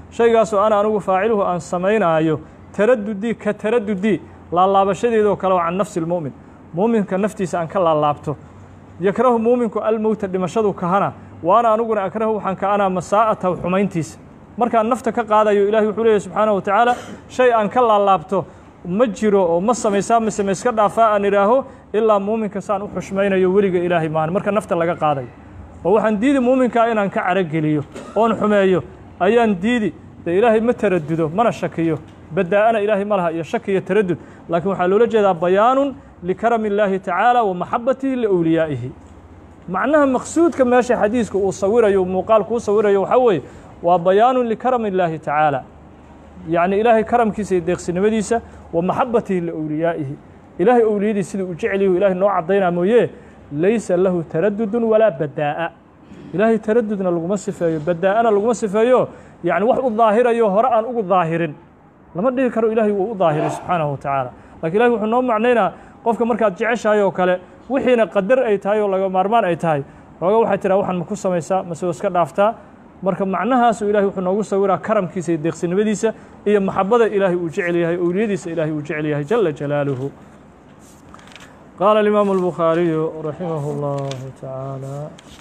A: shaygaasoo ana anigu faaciluhu aan samaynaayo taradudii ka taradudii laalaabashadeedoo kale oo can nafsi lmu'min muuminka naftiisa aan ka laalaabto yakrahu muuminku almowta dhimashadu kahana waana aniguna akrahu waxaan kaanaa masaa'atahu xumayntiisa markaan nafta ka qaadayo ilahi wuxuu leeyahy subxaanahu wa tacaala shay aan ka laalaabto ma jiro oo ma samaysaa mise ma iska dhaafaa aan idhaaho ilaa muuminka saan u xushmaynayo weliga ilaahay maani marka nafta laga qaadayo oo waxaan diidi muuminkaa inaan ka carogeliyo oon xumeeyo ayaan diidi dee ilaahay ma taradudo mana shakiyo badaa'ana ilaahay ma laha iyo shaki iyo taradud laakiin waxaa loola jeedaa bayaanun likarami illaahi tacaala wa maxabatihi liowliyaa'ihi macnaha maqsuudka meesha xadiiska uu sawirayo muuqaalku u sawirayo waxaa weeye waa bayaanun likarami illaahi tacaala yacni ilaahay karamkiisa iyo deeqsinimadiisa wa maxabatihi liowliyaa'ihi ilaahay owliyadii siduu u jeceliyu ilahay noo caddaynaa mooye laysa lahu taradudun walaa badaa'a ilaahay taradudna laguma sifeeyo badaa'ana laguma sifeeyo yacni wax u daahirayo hore aan ugu daahirin lama dhihi karo ilaahay wuu u daahiray subxaanahu wa tacaala lakin ilahi wuxuu noo macnaynaa qofka markaad jeceshahay oo kale wixiina qadar ay tahay oo laga maarmaan ay tahay xooga waxay tiraa waxaan ma ku samaysaa mase oo iska dhaaftaa marka macnahaasu ilahay wuxuu noogu sawiraa karamkiisa iyo deeqsinimadiisa iyo maxabada ilaahay uu jecel yahay owliyadiisa ilaahay uu jecel yahay jala jalaaluhu qaala alimaamu albukhaariyu raximah اllahu tacaala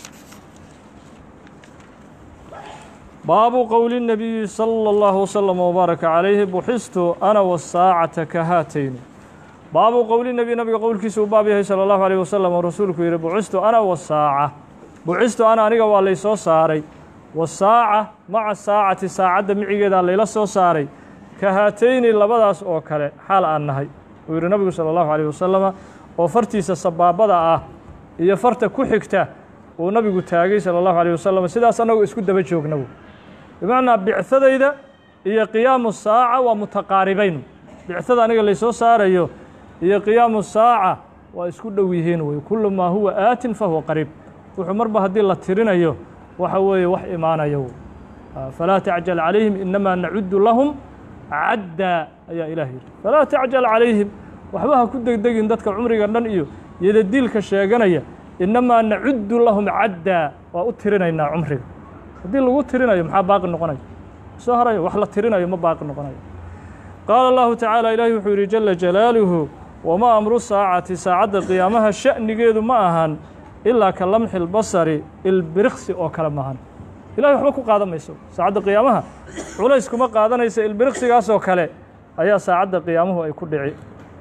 A: baabu qowli الnabiyi salى اllahu wslm wbaaraka calayhi buxistu ana wasaacata ka haatayni baabu qowli nebi nabiga qowlkiisa uu baab yahay salى اllahu alيh wasalam oo rasuulku yihi bucistu ana wasaaca bucistu ana aniga waa laysoo saaray wasaaca maca saacati saacadda micigeedaa layla soo saaray ka haatayni labadaas oo kale xaal aan nahay uu yihi nabigu salى اllahu alيh wasalama oo fartiisa sabaabada ah iyo farta ku xigta uu nabigu taagay salى اllahu alيh wasalam sidaas annagu isku daba joognabu bimacnaa bicadayda iyo qiyaamu saaca waa mutaqaaribayn bicada aniga laysoo saarayo iyo qiyaamu saaca waa isku dhow yihiin wey kulu maa huwa aatin fahuwa qariib wuxuu marba haddii la tirinayo waxa weeye wax imaanayo falaa tacjal calayhim inamaa nacudu lahum caddaa ayaa ilaah yidhi falaa tacjal calayhim waxba ha ku degdegin dadka cumriga dhan iyo yadadiilka sheeganaya inamaa nacudu lahum caddaa waa u tirinaynaa cumriga haddii lagu tirinayo maxaa baaqi noqonayo soo harayo wax la tirinayo ma baaqi noqonayo qaala allahu tacaala ilaahi wuxuu yidhi jala jalaaluhu wamaa amru saacati saacadda qiyaamaha sha'nigeedu ma ahan ilaa ka lamxi lbasari ilbiriqsi oo kale maahan ilahay waxba ku qaadan mayso saacadda qiyaamaha culays kuma qaadanaysa ilbiriqsigaasoo kale ayaa saacadda qiyaamuhu ay ku dhici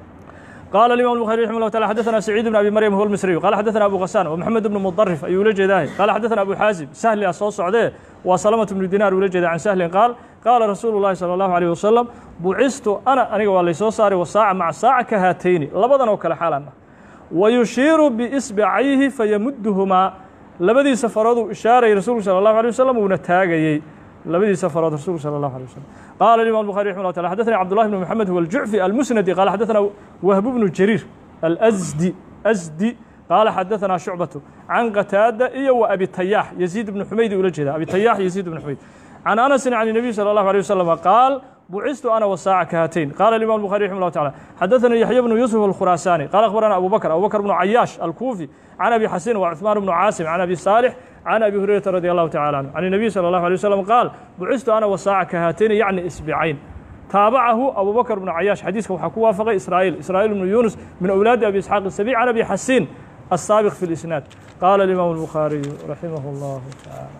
A: قال الإمام البخاري رحمه الله تعالى حدثنا سعيد بن أبي مريم هو المصري قال حدثنا أبو غسان ومحمد بن مضرف أي ولد جداه قال حدثنا أبو حازم سهل أصوص سعوديه وسلمة بن دينار ولد عن سهل قال قال رسول الله صلى الله عليه وسلم بعثت أنا أنا والله سو صاري والساعة مع ساعة كهاتين لبضنا وكل حالنا ويشير بإصبعيه فيمدهما لبدي سفرات إشارة رسول صلى الله عليه وسلم ونتاجي لبدي سفرات رسول صلى الله عليه وسلم قال الإمام البخاري رحمه الله تعالى حدثنا عبد الله بن محمد هو الجعفي المسندي قال حدثنا وهب بن جرير الأزدي أزدي قال حدثنا شعبة عن قتادة إيه وأبي التياح يزيد بن حميد ولجد أبي التياح يزيد بن حميد عن أنس عن النبي صلى الله عليه وسلم قال بعثت أنا والساعة كهاتين قال الإمام البخاري رحمه الله تعالى حدثنا يحيى بن يوسف الخراساني قال أخبرنا أبو بكر أبو بكر بن عياش الكوفي عن أبي حسين وعثمان بن عاصم عن أبي صالح عن أبي هريرة رضي الله تعالى عنه عن النبي صلى الله عليه وسلم قال بعثت أنا والساعة كهاتين يعني إسبعين تابعه أبو بكر بن عياش حديثك وحكوا وافق إسرائيل إسرائيل بن يونس من أولاد أبي إسحاق السبيع عن أبي حسين السابق في الإسناد قال الإمام البخاري رحمه الله تعالى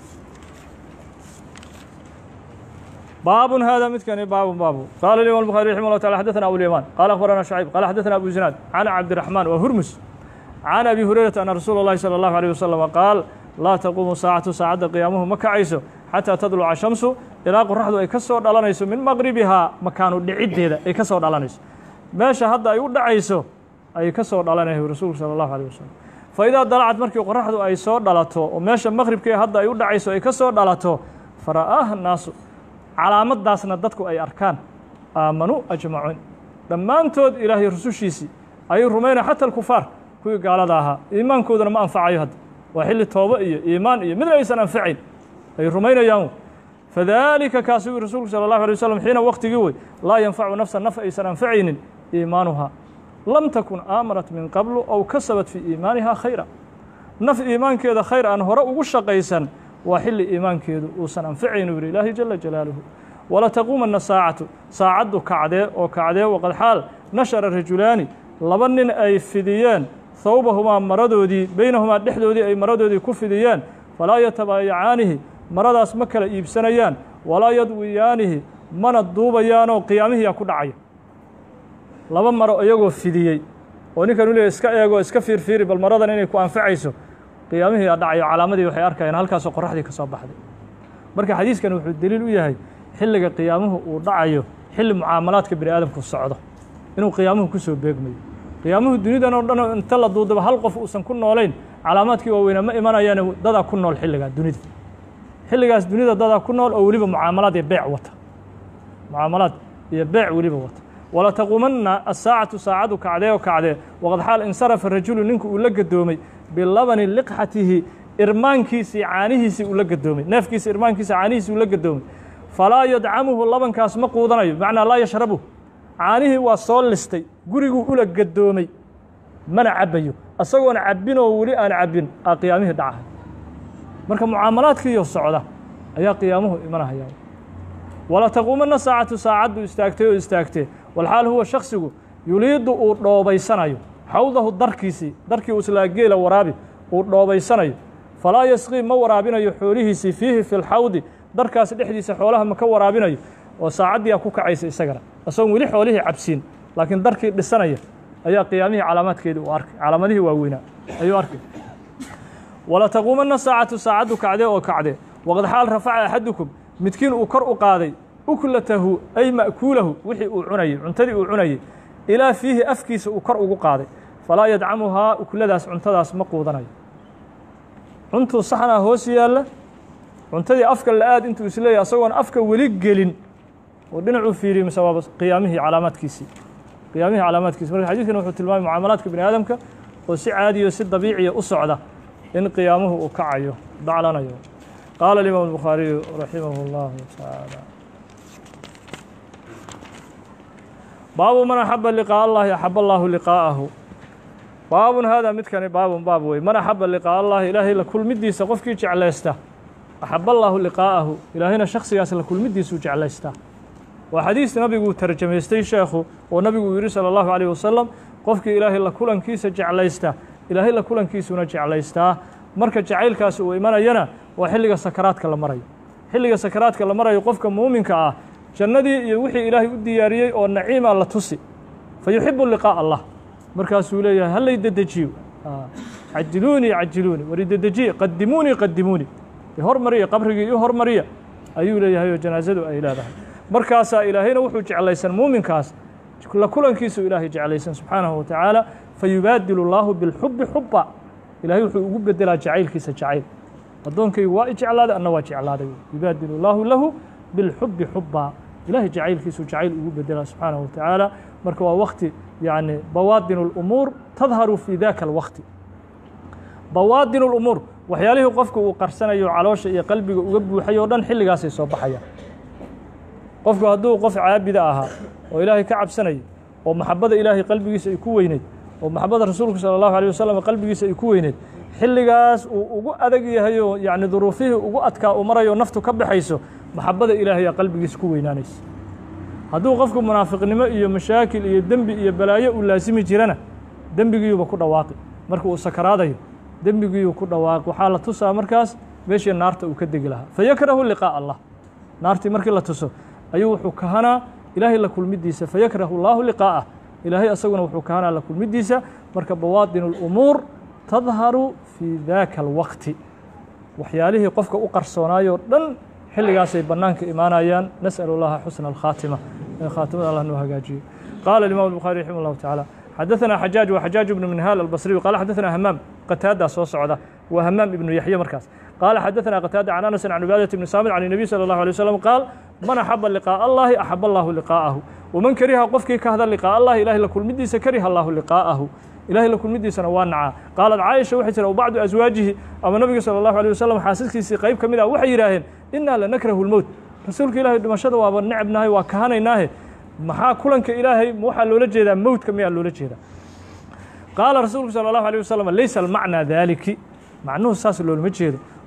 A: باب هذا مثل باب باب قال الإمام البخاري رحمه الله تعالى حدثنا أبو اليمان قال أخبرنا شعيب قال حدثنا أبو زناد عن عبد الرحمن وهرمس عن أبي هريرة أن رسول الله صلى الله عليه وسلم قال لا تقوم ساعة ساعة قيامه مكعيسو حتى تطلع الشمس ilaa qoraxdu ay ka soo dhalanayso min maqribihaa makaanu dhiciddeeda ay ka soo dhalanayso meesha hadda ay u dhacayso ayay ka soo dhalanayo rasuulku sala allahu alيh wasalam fa idaa dalacad markii qoraxdu ay soo dhalato oo meesha maqribkee hadda ay u dhacayso ay ka soo dhalato fara'aaha naasu calaamadaasna dadku ay arkaan aamanuu ajmacuun dhammaantood ilaahay rusushiisii ayuu rumaynaya xata alkufaar kuwii gaalada ahaa iimaankooduna ma anfacayo hadda waa xilli toobo iyo iimaan iyo midna aysan anfacayn ay rumaynayaan fadalika kaasuu rasuulku salى اllahu alay waslm xiina waktigii wey laa yanfacu nafsa naf aysan anfacaynin iimaanuhaa lam takun aamanat min qablu aw kasabat fii iimaaniha khayra naf iimaankeeda khayr aan hore ugu shaqaysan waa xilli iimaankeedu uusan anficaynu yidhi ilaahi jala jalaaluhu walataquumanna saacatu saacaddu kacdee oo kacdee waqad xaal nashara rajulaani laba nin ay fidiyeen thawbahumaa maradoodii beynahumaa dhexdoodii ay maradoodii ku fidiyeen falaa yatabaayacaanihi maradaas ma kala iibsanayaan walaa yadwiyaanihi mana duubayaanoo qiyaamihiyaa ku dhacaya laba maro iyagoo fidiyey oo ninkan u leeyahy iska eego iska fiirfiiri bal maradan inay ku anfacayso qiyaamihii aa dhacayo calaamadii waxay arkayaan halkaasoo qoraxdii ka soo baxday marka xadiiskan wuxuu deliil u yahay xilliga qiyaamuhu uu dhacayo xilli mucaamalaadka bini aadamku socdo inuu qiyaamuhu ku soo beegmayo qiyaamuhu dunidan oo dhan inta la duudaba hal qof uusan ku noolayn calaamaadkii waaweynaa ma imanayaane dadaa ku nool xilligaa dunida xilligaas dunida dadaa ku nool oo weliba mucaamalaad iyo beec wata mucaamalaad iyo beec weliba wata walataquumanna asaacatu saacadu kacdee oo kacdee waqad xaal insarafa rajulu ninku uu la gadoomay bilabani liqxatihi irmaankiisii caanihiisii uu la gadoomay neefkiisa irmaankiisa caanihiisii uu la gadoomay falaa yadcamuhu labankaas ma quudanayo bimacnaa laa yashrabu caanihii waa soo listay guriguu ula gadoomay mana cabbayo isagoon cabbinoo weli aan cabbin aa qiyaamihii dhacahay marka mucaamalaadkiiyo socda ayaa qiyaamuhu imanahaya walataquumanna saacatu saacaddu istaagtay oo istaagtee walxaal huwa shaksigu yuliidu uu dhoobaysanayo xawdahu darkiisii darkii uslaa geela waraabi uu dhoobaysanayo falaa yasqii ma waraabinayo xoolihiisii fiihi fi lxawdi darkaas dhexdiisa xoolaha ma ka waraabinayo oo saacaddiiaa ku kacaysa isagana isagoon weli xoolihii cabsiin laakiin darkii dhisanaya ayaa qiyaamihii calaamaadkeedii uu arkay calaamadihii waaweynaa ayuu arkay walataquumanna saacatu saacaddu kacdee oo kacdee waqad xaal rafaca axadukum midkiin uu kor u qaaday uklatahu ay ma'kuulahu wixii uu cunayey cuntadii uu cunayey ilaa fiihi afkiisa uu kor ugu qaaday falaa yadcamuhaa ukladaas cuntadaas ma quudanayo cuntuu saxnaa hoos yaalla cuntadii afka la-aad intuu isleeyahy asagoon afka weli gelin oo dhinacuu fiiriyey mise waaba qiyaamihii calaamaadkiisii qiyaamihii calaamaadkiisi marka xadiidkan wuxuu tilmaamay mucaamalaadka bini aadamka oo si caadiyo si dabiiciya u socda in qiyaamuhu uu kacayo daclanayo qaala alimaam الbukhaariyu raximah اllahu tacaala baabu man axaba liqaaء allahi axab allahu liqaa'ahu baabun haadaa midkani baabun baab wey man axaba liqaaء allahi ilaahay la kulmidiisa qofkii jeclaysta axab allaahu liqaa'ahu ilaahayna shaksigaas la kulmidiisuu jeclaystaa waa xadiis nabiguu tarjamaystay sheekhu oo nabigu uu yidhi salى اllahu عalيه wasalam qofkii ilaahay la kulankiisa jeclaysta ilaahay la kulankiisuna jeclaystaa marka jacaylkaas uu imanayana waa xilliga sakaraadka la marayo xilliga sakaraadka la marayo qofka muuminka ah jannadii iyo wixii ilaahay u diyaariyey oo naciima la tusi fa yuxibu liqaaء allah markaasuu leeyahay hallay dedejiyo cajiluunii cajiluunii wari dedejiye qadimuunii qadimuunii hormariya qabrigii io hormariya ayuu leeyahay oo janaasadu ay leedahay markaasaa ilaahayna wuxuu jeclaysan muuminkaas la kulankiisuu ilaahay jeclaysan subxaanahu wa tacaala fayubaadilu اllaahu bilxubi xuba ilahay wuxuu ugu bedelaa jacaylkiisa jacayl addoonkaygu waa i jeclaaday anna waa jeclaaday yubaadilu اllaahu lahu bilxubi xuba ilahay jacaylkiisuu jacayl ugu bedelaa subxaanahu wa tacaala marka waa wakti yani bawaadin اlumuur tadharu fi daka alwakti bawaadin اlumuur waxyaalihii qofka uu qarsanayo caloosha iyo qalbiga uga buuxay oo dhan xilligaasay soo baxayaan qofku hadduu qof caabida ahaa oo ilaahay ka cabsanayay oo maxabada ilaahay qalbigiisa ay ku weyneyd oo maxabada rasuulku salى اllahu alيه wasalam qalbigiisa ay ku weyneyd xilligaas uu ugu adag yahay oo yani duruufihii ugu adkaa uu marayo naftu ka baxayso maxabada ilaahayaa qalbigiisa ku weynaanaysa hadduu qofku munaafiqnimo iyo mashaakil iyo dembi iyo balaayo uu laasimi jirana dembigiyuuba ku dhawaaqi marka uu sakaraadayo dembigiyuu ku dhawaaqi waxaa la tusaa markaas meeshii naarta uu ka degi lahaa fayakrahu liqaaء allah naartii markii la tuso ayuu wuxuu kahanaa ilaahay la kulmidiisa fayakrahu اllaahu liqaa'ah ilaahay asaguna wuxuu kahanaa la kulmidiisa marka bawaadin اlumuur tadharu fii daka alwaqti waxyaalihii qofka u qarsoonaayoo dhan xilligaasay bannaanka imaanayaan nasأl اllaha xusna alkhaatima in khaatimada allah noo hagaajiyo qaala imam الbukhaari raximah اllahu taعala xadaثna xajaaج wa xajaaج ibnu minhaal albasriyu qaala xadaثna hamaam qataadaa soo socda waa hamaam ibnu yaxye markaas qaala xadaثna qataada can anas can cibaadaة ibni saamit can الnabiy salى اllahu alيه waslm qaal man axaba liqaaء allahi axab allahu liqaa'ahu waman kariha qofkii ka hada liqaaء allahi ilahay la kulmidiisa kariha allahu liqaa'ahu ilahay la kulmidiisana waa nacaa qaalat caaisha waxay tiri bacdu aswaajihi ama nabiga salى اllahu alيه wasalam xaasaskiisii qayb ka mid ah waxay yidhaaheen inaa lanakrahu اlmowt rasuulka ilahay dhimashada waaba necbnahay waa kahanaynaahe maxaa kulanka ilaahay waxaa loola jeedaa mowtka miyaa loola jeedaa qaala rasuulku salى اllahu alيه wasalam laysa almacnaa daaliki macnuhu saas loolama jeedo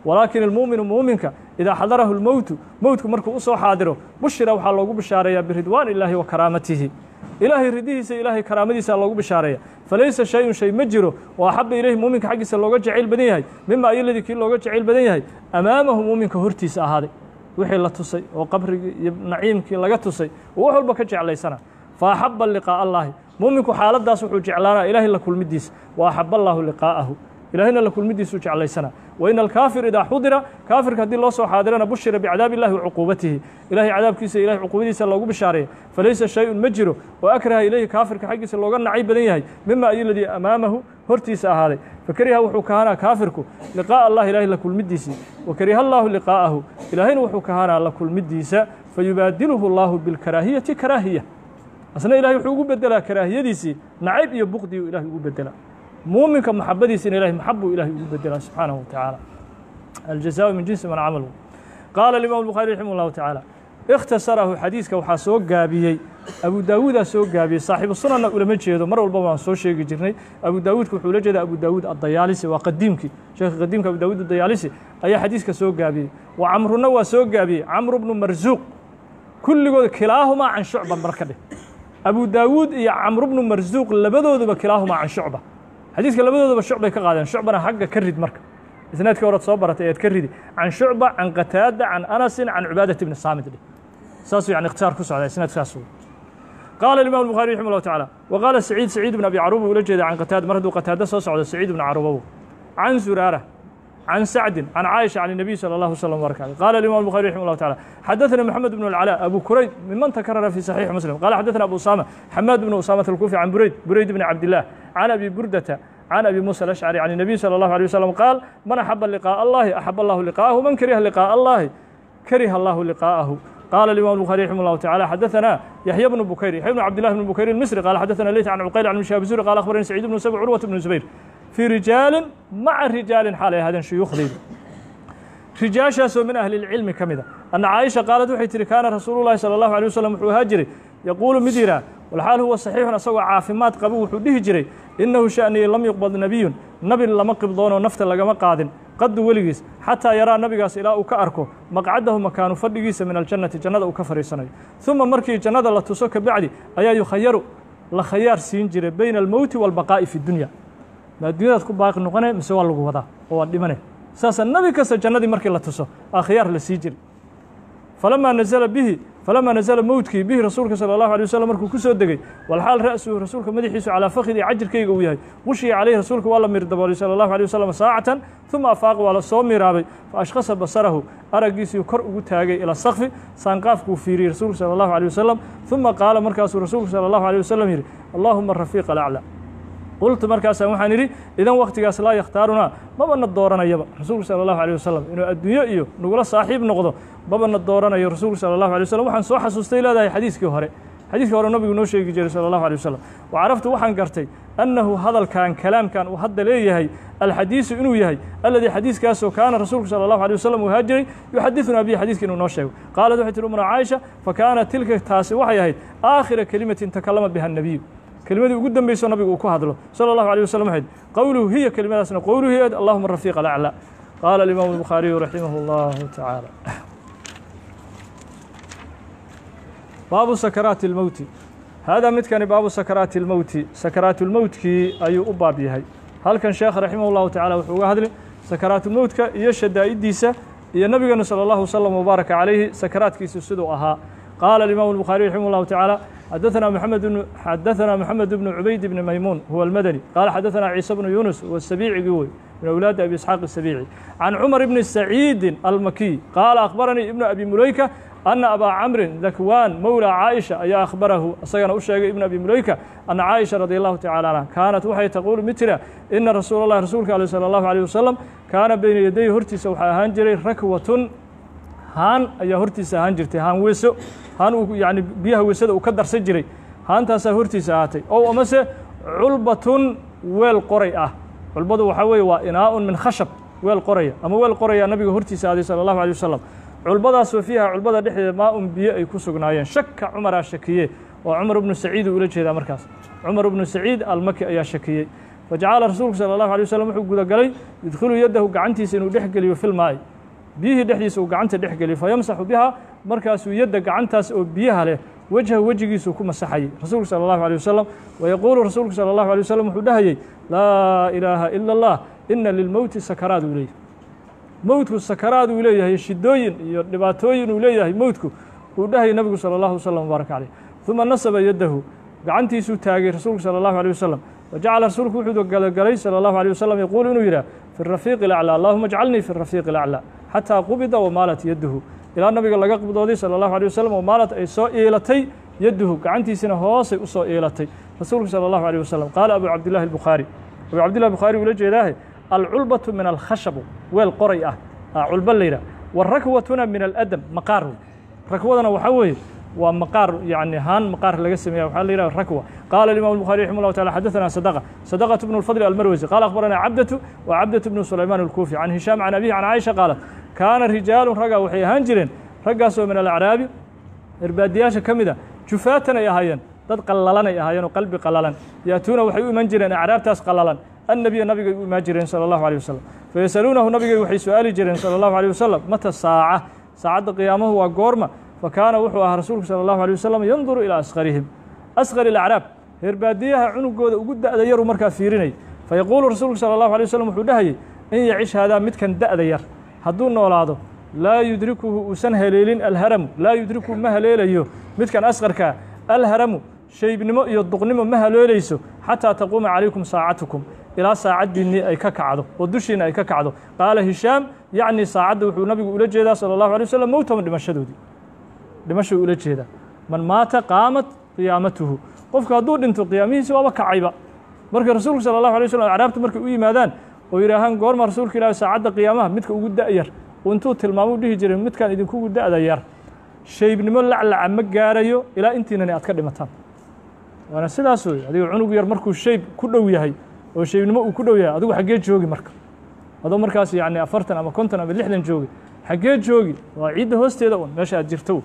A: walaakin ilmu'minu muuminka idaa xadarahu lmowtu mowtku markuu u soo xaadiro bushira waxaa loogu bishaareeyaa biridwaan illaahi wa karaamatihi ilaahay ridihiisa ilaahay karaamadiisa loogu bishaareeya falaysa shay-un shay ma jiro oo axaba ilayhi muuminka xaggiisa looga jacayl badan yahay mima ayoladii kii looga jacayl badan yahay amaamahu muuminka hortiisa ahaaday wixii la tusay oo qabrigii iyo naciimkii laga tusay oo wax walba ka jeclaysana fa axaba liqaa'a allaahi muuminku xaaladdaas wuxuu jeclaanaa ilaahay la kulmidiisa wa axaba allaahu liqaa'ahu ilaahayna la kulmidiisuu jeclaysanaa wa ina alkaafir idaa xudira kaafirka haddii loo soo xaadirana bushira bicadaabi illahi wa cuquubatihi ilahay cadaabkiisa ilahay cuquubadiisa loogu bishaareeya falaysa shay-un ma jiro oo akraha ilayhi kaafirka xaggiisa looga nacay badan yahay mima ayoladii amaamahu hortiisa ahaaday fakariha wuxuu kahanaa kaafirku liqaa'a allahi ilahay la kulmidiisii wa kariha allaahu liqaa'ahu ilaahayna wuxuu kahanaa la kulmidiisa fayubaadiluhu allaahu bilkaraahiyati karaahiya asna ilahay wuxuu ugu bedelaa karaahiyadiisii nacayb iyo buqdiyu ilahay ugu bedelaa muuminka maxabadiisina ilahay maxabuu ilahay ugu bedelaa subxaanahu wa tacaala aljazaau min jinsi man camalu qaala alimaam الbukhari raximah اllahu tacaala ikhtasarahu xadiiska waxaa soo gaabiyey abu daawuudaa soo gaabiyey saaxiibu sunanna ulama jeedo mar walba waan soo sheegi jirnay abu daawuudka wuxuu la jeeda abu daawuud addayaalisi waa qadiimkii sheekha qadiimka abu daawuud addayaalisi ayaa xadiiska soo gaabiyey wa camruna waa soo gaabiyey camru bnu marsuuq kulligood kilaahumaa can shucba marka dheh abu daawuud iyo camru bnu marsuuq labadooduba kilaahumaa can shucba xadiiska labadooduba shucbay ka qaadeen shucbana xagga ka rid marka isnaadkii horead soo baratay ead ka ridi can shucba can qataada can anasin can cubaadat bni saamid dheh saasuu yani ikhtisaar ku socdaa isnaadkaas qaala imam الbuخari raximah اllahu taعala wa qaala saciid saciid bn abi caruba ula jeeda can qataada mar hadduu qataada soo socdo saciid bn carubabu can zuraara can sacdin can caaisha can الnabiy salى اllahu slm wbarak alيه qala imam الbuخari raximah اllahu taعala xadaثna moxamed bn اlcalaa abu kurayb miman takarara fi saxiix muslim qala xadaثna abu usama xamaad bn usamat alkufi can burayd burayd bn cabdilah can abi burdata عن أبي موسى الأشعري عن النبي صلى الله عليه وسلم قال من أحب لقاء الله أحب الله لقاءه من كره لقاء الله كره الله لقاءه قال الإمام البخاري رحمه الله تعالى حدثنا يحيى بن بكير يحيى بن عبد الله بن بكير المصري قال حدثنا ليث عن عقيل عن شهاب الزهري قال أخبرني سعيد بن سبع عروة بن زبير في رجال مع رجال حال هذا شيوخ ذي رجاشاس من أهل العلم كمذا أن عائشة قالت وحي تري كان رسول الله صلى الله عليه وسلم وحو هاجري يقول مديرا والحال هو صحيح أسوى عافمات قبو وحو ديه جري إنه شأني لم يقبض نبي نبي لما قبضون ونفت لقما قادن قد ولغيس حتى يرى نبيغاس إلى أو كأركو مقعده مكان فدغيس من الجنة جنة أو كفريسني ثم مركي جنة لا تسوك بعدي أيا يخير لخيار سين جري بين الموت والبقاء في الدنيا ما الدنيا تكون باقي نقنه مسوا لغو ودا oo dhimane saasa nabi kasta jannadii markii la tuso akhyaar la sii jiri falamaa nazala bihi falamaa nazala mowtkii bihi rasuulka sala allahu alay wasalam markuu ku soo degey walxaal ra'suhu rasuulka madaxiisu calaa fakhidii cajirkayga uu yahay qushiya calayhi rasuulka waa la miir daboolay sala allahu alay wasalam saacatan uma afaaqa waa la soo miiraabay fa ashkhasa basarahu araggiisii kor ugu taagay ila sakfi saanqaafkuu fiiriyey rasuulka sala allahu alay wasalam uma qaala markaasuu rasuulku sala allahu alay wasalam yidhi allaahuma rafiiqa alaclaa qultu markaasaan waxaan idhi idan wakhtigaas laa yakhtaarunaa mabana dooranayaba rasuulku sala allahu alيh wasalam inuu adduunyo iyo nagula saaxiib noqdo mabana dooranayo rasuulku sala allahu alay wasalam waxaan soo xasuustay leedahay xadiiskii hore xadiiskii hore nabigu noo sheegi jiray sala allahu alيh wasalam wa caraftu waxaan gartay annahu hadalkan kalaamkan uu hadda leeyahay alxadiisu inuu yahay aladii xadiiskaasoo kaana rasuulku sala allahu alيh wasalam uu haajiray yuxadidunaa bihi xadiiska inuu noo sheego qaalat waxay tihi umra caaisha fakaanat tilka taasi waxay ahayd aakhira kelimatin takalama biha الnabiyu kelimadii ugu dambeyso nabigu uu ku hadlo salى الlahu عalيه waslم waxayd qowluhu hiya kelimadaasna qowluhu eed allahuma rafiiq alaclى qaala alimaamu الbukhaariyu raximah اllahu tacaala baabu sakaraati اlmowti haadaa midkani baabu sakaraati اlmowti sakaraatulmowtkii ayuu u baab yahay halkan sheekh raximah اllahu tacala wuxuu uga hadli sakaraatulmowtka iyo shadaa'iddiisa iyo nabigeenu salى اllahu wslm wbaaraka calayhi sakaraadkiisa siduu ahaa qaala alimaamu الbukhaariyu raximah اllahu tacaala حدثنا محمد بن حدثنا محمد بن عبيد بن ميمون هو المدني قال حدثنا عيسى بن يونس والسبيعي قوي من أولاد أبي إسحاق السبيعي عن عمر بن سعيد المكي قال أخبرني ابن أبي مليكة أن أبا عمرو ذكوان مولى عائشة أي أخبره أصيغنا أشياء ابن أبي مليكة أن عائشة رضي الله تعالى عنها كانت وحي تقول مثل إن رسول الله رسولك عليه صلى الله عليه وسلم كان بين يديه هرتي وحا هانجري ركوة haan ayaa hortiisa ahaan jirtay haan weeso haan uu yani biyaha weesada uu ka darsan jiray haantaasaa hortiisa ahaatay ow amase culbatun weel qoray ah culbadu waxaa weeye waa inaa'un min khashab weel qoraya ama weel qoraya nabiga hortiisa aaday sala allahu alay wasalam culbadaasoo fiiha culbada dhexdeeda maa-un biyo ay ku sugnaayeen shaka cumaraa shakiye oo cumar ibnu saciid uu ula jeedaa markaas cumar ibnu saciid almaki ayaa shakiyey fajacala rasuulku sala allahu alay wasalam wuxuu gudagalay yudkhilu yaddahu gacantiisa inuu dhex geliyo filmaa'i biyihii dhexdiisa uu gacanta dhex geliyo fayamsaxu biha markaasuu yadda gacantaas oo biyaha leh wejha wejigiisuu ku masaxayay rasuulku sala allahu alay wasalam wayaquulu rasuulku sala allahu alay wasalam wuxuu dhahayey laa ilaaha ila allah ina lilmowti sakaraad uu leeyahay mowtku sakaraad uu leeyahay shidooyin iyo dhibaatooyin uu leeyahay mowtku uu dhahayay nabigu sala allahu wasalam wbaarak caleyh uma nasaba yaddahu gacantiisuu taagay rasuulku sala allahu alيh wasalam wajacala rasuulku wuxuu galagalay sala allahu alيh wasalam yaquulu inuu yidhah fi rafiiqi اlaclى allahuma ajcalnii fi rafiiqi اlaclى xataa qubida wamaalat yadduhu ilaa nabiga laga qibdooday sala allahu alيh wasalam wamaalat ay soo iilatay yadduhu gacantiisina hoosay u soo iilatay rasuulku sala allahu alيh wasalam qaala abu cabdillahi albukhaari abu cabdillahi bukhaari ula jeedaahe alculbatu min alkhashabu weel qoray ah culba la yidhah warakwatuna min aladam maqaar wey rakwadana waxaa weeye waa maqaar yani haan maqaar laga sameeya waxaa la yidhaha rakwa qaala الimam الbuخarي raximه الlah taعala xadaثna صدقة صدقة بن الفضل almarwزي qala akhbarana cabdة wa cabdة بن sulayman الkufi can hishaam can abihi can caaisha qaalat kaana rijaalu ragga waxay ahaan jireen raggaasoo min alacraabi irbaadiyaasha ka mida jufaatan ay ahaayeen dad qallalan ay ahaayeen oo qalbi qallalan yaatuuna waxay u iman jireen acraabtaas qallalan annabiya nabigay u imaan jireen salى الlahu alيه wasalam fayasaluunahu nabigay waxay su-aali jireen salى الlahu alيه wasalam mata saaca saacadda qiyaamahu waa goorma fakaana wuxuu ahaa rasuulku salى الlahu alيه wasalam yanduru ilaa askarihim asqar ilacraab reerbaadiyaha cunugooda ugu da'da yaruu markaa fiirinay fayaquulu rasuulku salى الlahu alيه wasalam wuxuu dhahayey in yacish haadaa midkan da'da yar hadduu noolaado laa yudrikuhu uusan haleelin alharamu laa yudrikuhu ma haleelayo midkan asqarkaa alharamu shaybnimo iyo duqnimo ma haleelayso xataa taquuma calaykum saacatukum ilaa saacaddiinnii ay ka kacdo oo dushiinna ay ka kacdo qaala hishaam yacni saacadda wuxuu nabigu ula jeedaa salى الlahu alيه wasalam mowtama dhimashadoodii dhimashuu ula jeedaa man maata qaamat qiyaamatuhu qofku hadduu dhinto qiyaamihiisi waaba kacayba marka rasuulku sala allahu alay waslm acraabtu markay u yimaadaan oo yidhaahaan goorma rasuulka ilahi saacadda qiyaamaha midka ugu da'yar oo intuu tilmaamuu dhihi jiray midkan idinkugu da'da yar shaybnimo laclaca ma gaarayo ilaa intiinani aad ka dhimataan waana sidaas wey adiga cunug yar markuu shayb ku dhow yahay oo shaybnimo uu ku dhow yahay adigu xaggee joogi marka adoo markaas yacni afartan ama konton ama lixdan joogi xaggee joogi waa ciidda hoosteeda un meesha aad jirto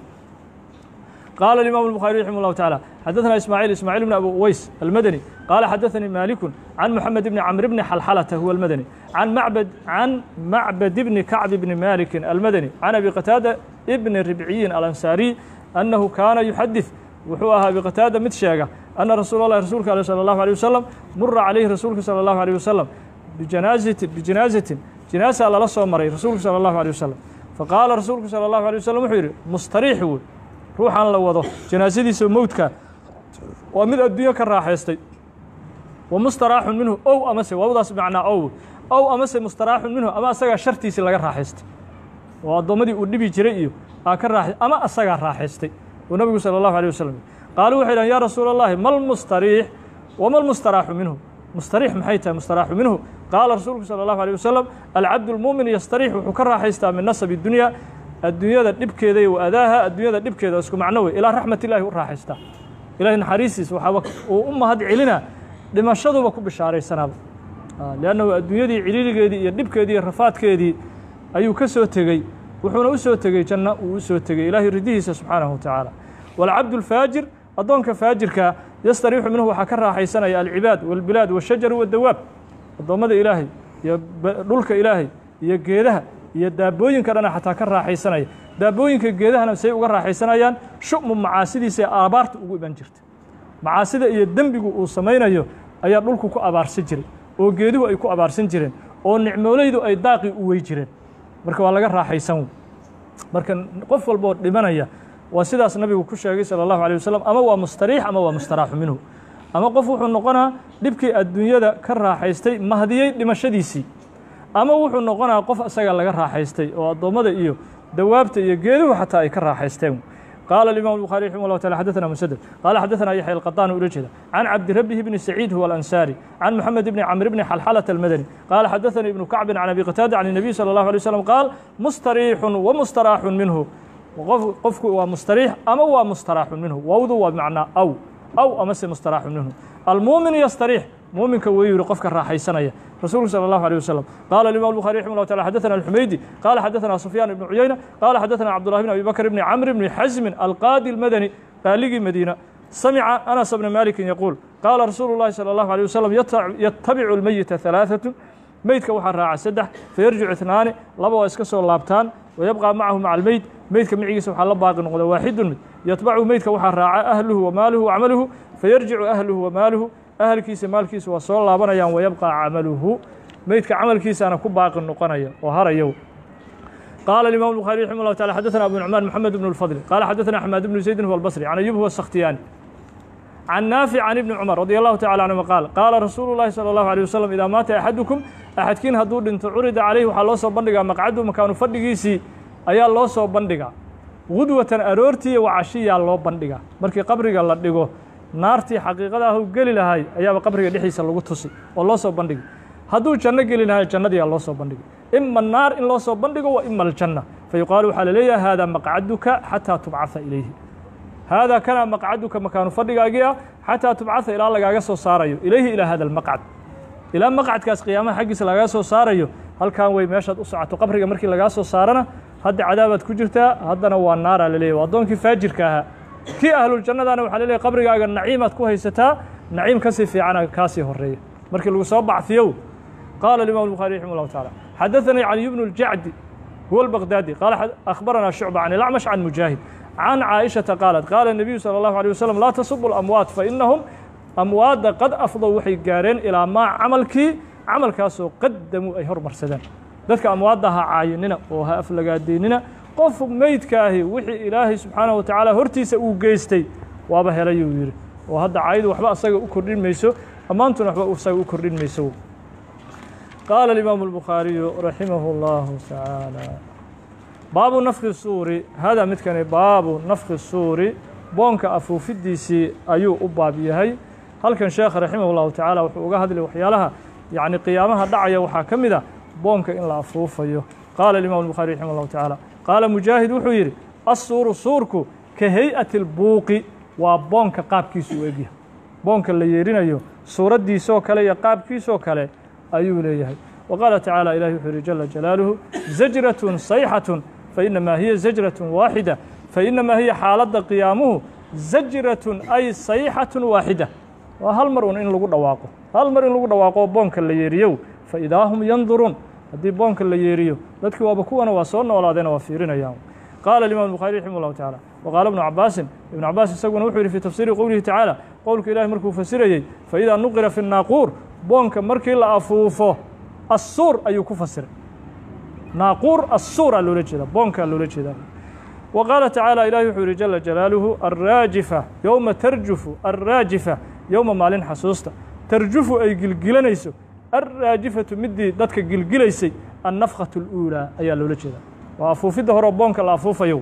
A: قال الإمام البخاري رحمه الله تعالى حدثنا إسماعيل إسماعيل بن أبو أويس المدني قال حدثني مالك عن محمد بن عمرو بن حلحلة هو المدني عن معبد عن معبد بن كعب بن مالك المدني عن أبي قتادة ابن الربعي الأنصاري أنه كان يحدث وحوها أبي قتادة متشاقة أن رسول الله رسولك صلى الله عليه وسلم مر عليه رسولك صلى الله عليه وسلم بجنازة بجنازة جنازة على الله مري رسولك صلى الله عليه وسلم فقال رسولك صلى الله عليه وسلم وحيري مستريح هو ruuxan la wado janaasadiisa mowdka waa mid adduunyo ka raaxaystay wa mustaraaxun minhu ow amase waawdaas macnaa ow ow amase mustaraaxun minhu ama asagaa shartiisii laga raaxaystay oo addoommadii uu dhibi jiray iyo aa ka raaxay ama asagaa raaxaystay oo nabigu sala allahu alيh wasalam qaaluu waxay dhahan ya rasuula اllahi mal mustariix wama lmustaraaxu minhu mustariix maxay tahay mustaraaxu minhu qaala rasuulku salى allahu alيه wasalam alcabdu lmuumin yastariix wuxuu ka raaxaystaa min nasabi dunya adduunyada dhibkeeda iyo adaaha adduunyada dhibkeeda isku macno wey ilaa raxmat illaahi u raaxaystaa ilahay naxariistiis waxaaba uu u mahad celina dhimashaduba ku bishaaraysanaaba liannahu adduunyadii ciliiligeedii iyo dhibkeedii iyo rafaadkeedii ayuu ka soo tegey wuxuuna u soo tegey janno uu u soo tegey ilaahay ridihiisa subxaanahu wa tacaala waalcabdu alfaajir addoonka faajirka yastariixu minhu waxaa ka raaxaysanaya alcibaad waalbilaad waashajaru waddawaab addoommada ilaahay iyo dhulka ilaahay iyo geedaha iyo daabooyinka dhana xataa ka raaxaysanaya daabooyinka geedahana say uga raaxaysanayaan shu'mu macaasidiisa ee abaarta ugu iman jirta macaasida iyo dembigu uu samaynayo ayaa dhulku ku abaarsan jiray oo geeduhu ay ku abaarsan jireen oo nicmoolaydu ay daaqii u wey jireen marka waa laga raaxaysan wey marka qof walboo dhimanaya waa sidaas nabigu ku sheegay salى الlahu alيه wasalam ama waa mustariix ama waa mustaraaxu minhu ama qof wuxuu noqonaa dhibkii adduunyada ka raaxaystay mahdiyey dhimashadiisii ama wuxuu noqonaa qof isaga laga raaxaystay oo addoommada iyo dawaabta iyo geeduhu xataa ay ka raaxaysteen qaala الimam الbخarي رحimه الله taعالى xadثna mسدد qala xadثna yaحyى الqطاn ula jeeda can cabdirabhi bni سacيid huwa الأنsاrي can mحamed bni cmr bni xalxalة الmadني qala xadثnii ibnu kacbi can abi qtاada can النabiy slى الlaه عليه وsلم qaal mustariixu وmustaraaxu minhu qofku waa mustariix ama waa mustaraaxu minhu wowdu waa macnaa aw aw amase mustaraaxu minhu almuumin yastariix muuminka wuu yihi qofka raaxaysanaya rasuulku salى الlaه عليه وsلم qala الimam الbخarي رحimه الله taعالى xadثna الxumaydi qala xadثna سufyaan ibn cuyayna qala xadثna cabdالlah bn abi bakr bni cmr bni xasmin alqaadi الmadني qaaligii madiina samica anas bna malikin yaquul qaala rasuulu llahi salى اllahu alيه wasalam yatabicu lmeyita halaaثatu meydka waxaa raaca saddex fayarjicu itnaani laba waa iska soo laabtaan wayabqى macahu maca almeyd meydka micigiisa waxaa la baaqi noqda waaxidun mid yatbacu meydka waxaa raaca ahluhu wamaaluhu wacamaluhu fayarjicu ahluhu wamaaluhu ahalkiisa maalkiisa waa soo laabanayaan wayabqى camaluhu meydka camalkiisaana ku baaqi noqonaya oo harayo قال الإمام البخاري رحمه الله تعالى حدثنا أبو نعمان محمد بن الفضل قال حدثنا حماد بن زيد هو البصري عن أيوب هو السختياني عن نافع عن ابن عمر رضي الله تعالى عنهما قال قال رسول الله صلى الله عليه وسلم إذا مات أحدكم أحدكين هدو دنت عرض عليه وحا لو سو بندغا مقعده مكانو فدغيسي ayaa loo soo bandhigaa gudwatan aroortii wacashiyaa loo bandhigaa markii qabriga la dhigo naartii xaqiiqada ah u geli lahay ayaaba qabriga dhexdiisa lagu tusi oo loo soo bandhigi hadduu janno geli lahay jannadiyaa loo soo bandhigi ima naar in loo soo bandhigo wa ima aljanna fayuqaalu waxaa laleeyahay haadaa maqcaduka xataa tubcaha ilayhi haadaa kana maqcaduka makaanu fadhigaagii ah xataa tubcaha ilaa lagaaga soo saarayo ilayhi ilaa hada almaqcad ilaa maqcadkaas qiyaamaha xaggiisa lagaaga soo saarayo halkan wey meeshaad u socoto qabriga markii lagaa soo saarana hadda cadaabaad ku jirtaa haddana waa naaraa laleeyahy waa addoonkii faajirka ahaa kii ahluljannadana waxaa laleeyahy qabrigaaga naciimaad ku haysataa naciim kasii fiicana kaasii horeeya markii lagu soo bacfiyow qaala الإمام البخاري رحمه الله تعالى حدثني علي بن الجعد هو البغدادي قال أخبرنا شعبة عن الأعمش عن مجاهد عن عائشة قالت قال النبي صلى الله عليه وسلم لا تصبوا الأموات فإنهم أموات قد أفضوا وحي قارين إلى ما عملكي عمل كاسو قدموا أي هرمر سدان ذلك أمواتها عايننا وها أفلقاديننا qof meydkaahi wixii ilaahay subxaanaه wa tacaala hortiisa uu geystay waaba helayuu yidhi oo hadda caydu waxba asaga u kordhin mayso ammaantuna waxba isaga u kordhin mayso qaala الإimaamu الbukhaariyu raximah اllahu taعaalى baabu nafki suuri hada midkani baabu nafki suuri boonka afuufidiisii ayuu u baab yahay halkan sheekha raximah اllahu tacaala wuxuu uga hadlay waxyaalaha yacni qiyaamaha dhacaya waxaa ka mid a boonka in la afuufayo qaala الimam الbukhaari raximah اllahu taعaalى qaala mujaahid wuxuu yidhi assuuru suurku ka hay-ati اlbuuqi waa boonka qaabkiisu u egyahay boonka la yeerinayo suuraddiisoo kale iyo qaabkiisoo kale ayuu leeyahay wa qaala tacaala ilahi wuxuu yihi jala jalaaluhu zajratun sayxatun fainamaa hiya zajratun waaxida fainamaa hiya xaaladda qiyaamuhu zajratun ay sayxatun waaxida waa hal mar un in lagu dhawaaqo hal mar in lagu dhawaaqo boonka la yeeriyow faidaa hum yanduruun haddii boonka la yeeriyo dadkii waaba kuwana waa soo noolaadeena waa fiirinayaan qaala الimam الbخarي raximah الlahu taعalى waqaala ibnu cabaasin ibnu cabaas isaguna wuxuu yihi fi tafsiiri qowlihi tacaala qowlka ilahi markuu fasirayey faidaa nuqira fi الnaaquur boonka markii la afuufo assuur ayuu ku fasiray naaquur assuuraa loola jeeda boonkaa loola jeedaa wa qaala tacaala ilahi wuxuu yihi jala jalaaluhu arraajifa yowma tarjufu arraajifa yowma maalin xasuusta tarjufu ay gilgilanayso alraajifatu midii dadka gilgilaysay annafkhatu اluulaa ayaa loola jeedaa waa afuufidda horeo boonka la afuufayo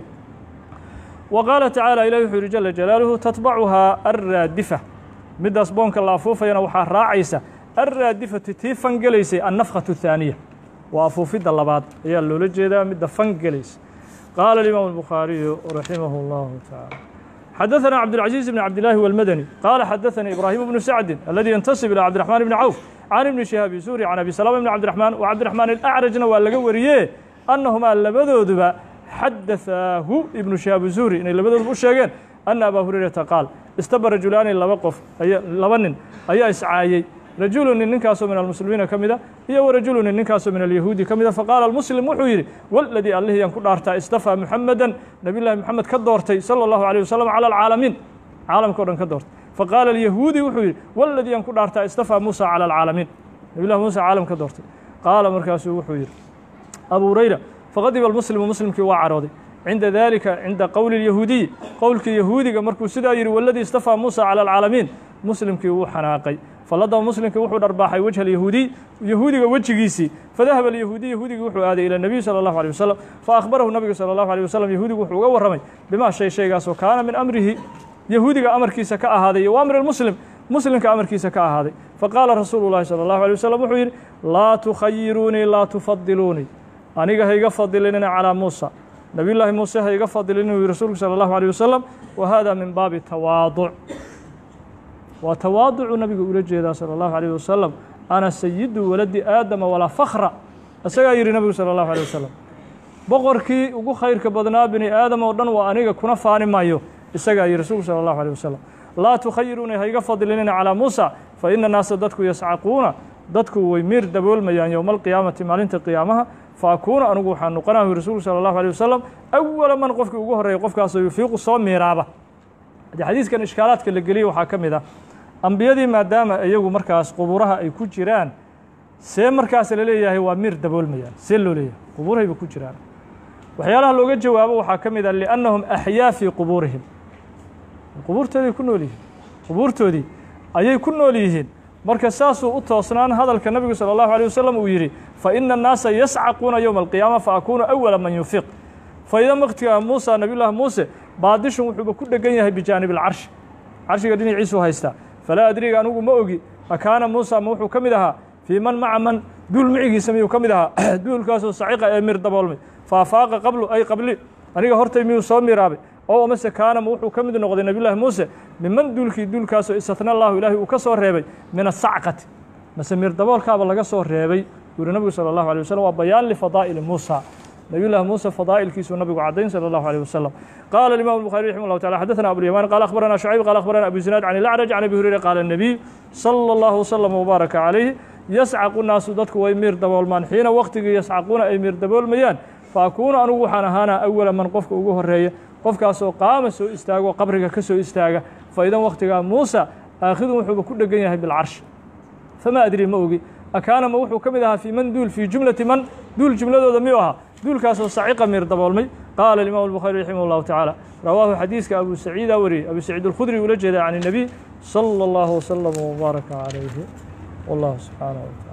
A: wa qaala tacaala ilahi wuxuu yihi jala jalaaluhu tatbacuhaa alraadifa middaas boonka la afuufayana waxaa raacaysa alraadifatu tii fangelaysay annafkhatu الthaaniya waa afuufidda labaad ayaa loola jeedaa midda fangelaysa qaala الimaamu الbukhaariyu raximah اllahu taعaalى xadaثna cabdالcaزيiز بn cabdالlahi والmadني qaala xadaثanii ibrahim bnu sacdi aladi yantasib ilى cabdiرaحmaan bni cawf can ibni shihaabi suuri can abi salama bni cabdiرaحmaan wa cabdiرaحmaan الأcrajna waa laga wariye annahumaa labadooduba xadaثaahu ibnu shihaab zuhri inay labadooduba u sheegeen ana abaa hurayrata qaal istaba rajulaani laba qof laba nin ayaa iscaayey rajulu nin ninkaasoo min almuslimiina ka mida iyo wa rajulu nin ninkaasoo min alyahuudi ka mida faqaala almuslim wuxuu yidhi waladii allihii aan ku dhaartaa istafaa muxamedan nabiy llahi moxamed ka doortay sala allahu alيh wasalam cala alcaalamiin caalamka o dhan ka doortay faqaala alyahuudi wuxuu yidhi waladii aan ku dhaartaa istafaa muusa cala alcaalamiin nabiy llahi muusa caalam ka doortay qaala markaasuu wuxuu yidhi abu hurayra faqadiba almuslimu muslimkii waa carooday cinda dalika cinda qowli اlyahuudiyi qowlkii yahuudiga markuu sidaa yidhi waladii istafaa muusa cala alcaalamiin muslimkii wuu xanaaqay faladaba muslimkii wuxuu dharbaaxay wejha alyahuudiy yahuudiga wejigiisii fadahaba alyahuudiy yahuudigii wuxuu aaday ila nebiy salى allahu alيه wasalam faakbarahu nabigu salى allahu alيه wasalam yahuudigu wuxuu uga warramay bimaa shay shaygaasoo kaana min amrihi yahuudiga amarkiisa ka ahaaday iyo wa amri muslim muslimka amarkiisa ka ahaaday faqaala rasuulu llahi salى allahu alيه wasalam wuxuu yidhi laa tukhayiruunii laa tufadiluunii aniga ha iga fadilinina calىa muusa nabiy llaahi muuse ha iga fadilin uu yihi rasuulku salى allahu alيه wasalam wa hada min baabi tawaaduc waa tawaaducu nabiga ula jeedaa salى اllahu alيh wasalam ana sayidu waladi aadama walaa fakra isagaa yidhi nabigu salى اllahu alيه wasalam boqorkii ugu khayrka badnaa bini aadam oo dhan waa aniga kuna faani maayo isagaa yidhi rasuulku salى اllahu alيه wasalam laa tukhayiruuna hayga fadlinina calaa muusa fa ina naasa dadku yascaquuna dadku way miir daboolmayaan yowma alqiyaamati maalinta qiyaamaha fa akuuna anugu waxaa noqonahu rasuulku sala allahu alيh wasalam awala man qofkii ugu horreeya qofkaasoo yufiiqu soo miiraaba haddii xadiiskan ishkaalaadka la geliyey waxaa ka mid ah ambiyadii maadaama iyagu markaas quburaha ay ku jiraan see markaas la leeyahay waa miir daboolmayaan see loo leeyahay qubuurahayba ku jiraan waxyaalaha looga jawaabo waxaa ka mid ah liannahum axyaa fii qubuurihim qubuurtoodii ku nool yihiin qubuurtoodii ayay ku nool yihiin marka saasuu u toosnaan hadalka nabigu salى اllahu alيه wasalam uu yidhi faina الnaasa yascaquuna yowma alqiyaama faakunu awala man yufiq faida maktiga muusa nabiy llahi muuse baadishun wuxuuba ku dhegan yahay bijaanib اlcarshi carshiga dhinaciisuu haystaa falaa adriga anugu ma ogi akaana muusa ma wuxuu ka mid ahaa fii man maca man duul micigiisa miyuu ka mid ahaa duulkaasoo saciqa ee mir daboolmay faafaaqa qablu ay qabli aniga hortay miyuu soo miraabay oo amase kaana ma wuxuu ka mid noqday nabiy llahi muuse miman duulkii duulkaasoo istatna allahu ilaahay uu ka soo reebay min asacqati mase mir daboolkaaba laga soo reebay buu yihi nabigu salى اllahu alيه waslm waa bayaan lifadaa'ili muusa nabiy llahi muuse fadaa'ilkiisuu nabigu caddayn salى اllahu alيه wasalam qaala imam الbuخarي raximah اllahu taala xadaثna abulyaman qala akhbarana shucayb qala akhbarana abu zinaad can ilacraj can abi hurayra qaala الnabiy salى اllahu wslm wbaaraka calayh yascaqu naasu dadku way miir daboolmaan xiina waqtigii yascaquuna ay miir daboolmayaan faakuunu anugu waxaan ahaanaa awala man qofka ugu horeeya qofkaasoo qaama soo istaago qabriga ka soo istaaga faidan wakhtigaa muusa aakhidun wuxuuba ku dhegan yahay bilcarshi famaa adri ma ogi akaana ma wuxuu ka mid ahaa fii man duul fii jumlati man duul jumladooda miyuu ahaa duulkaasoo saciqa miir daboolmay qaala imam الbukhari raximah اllahu tacaala rawaahu xadiiska abu saciida wariyey abu saciid اlkhudri ula jeeda can الnabiy salى اllahu wslm wbaaraka calayhi wallahu subxaanaه wataala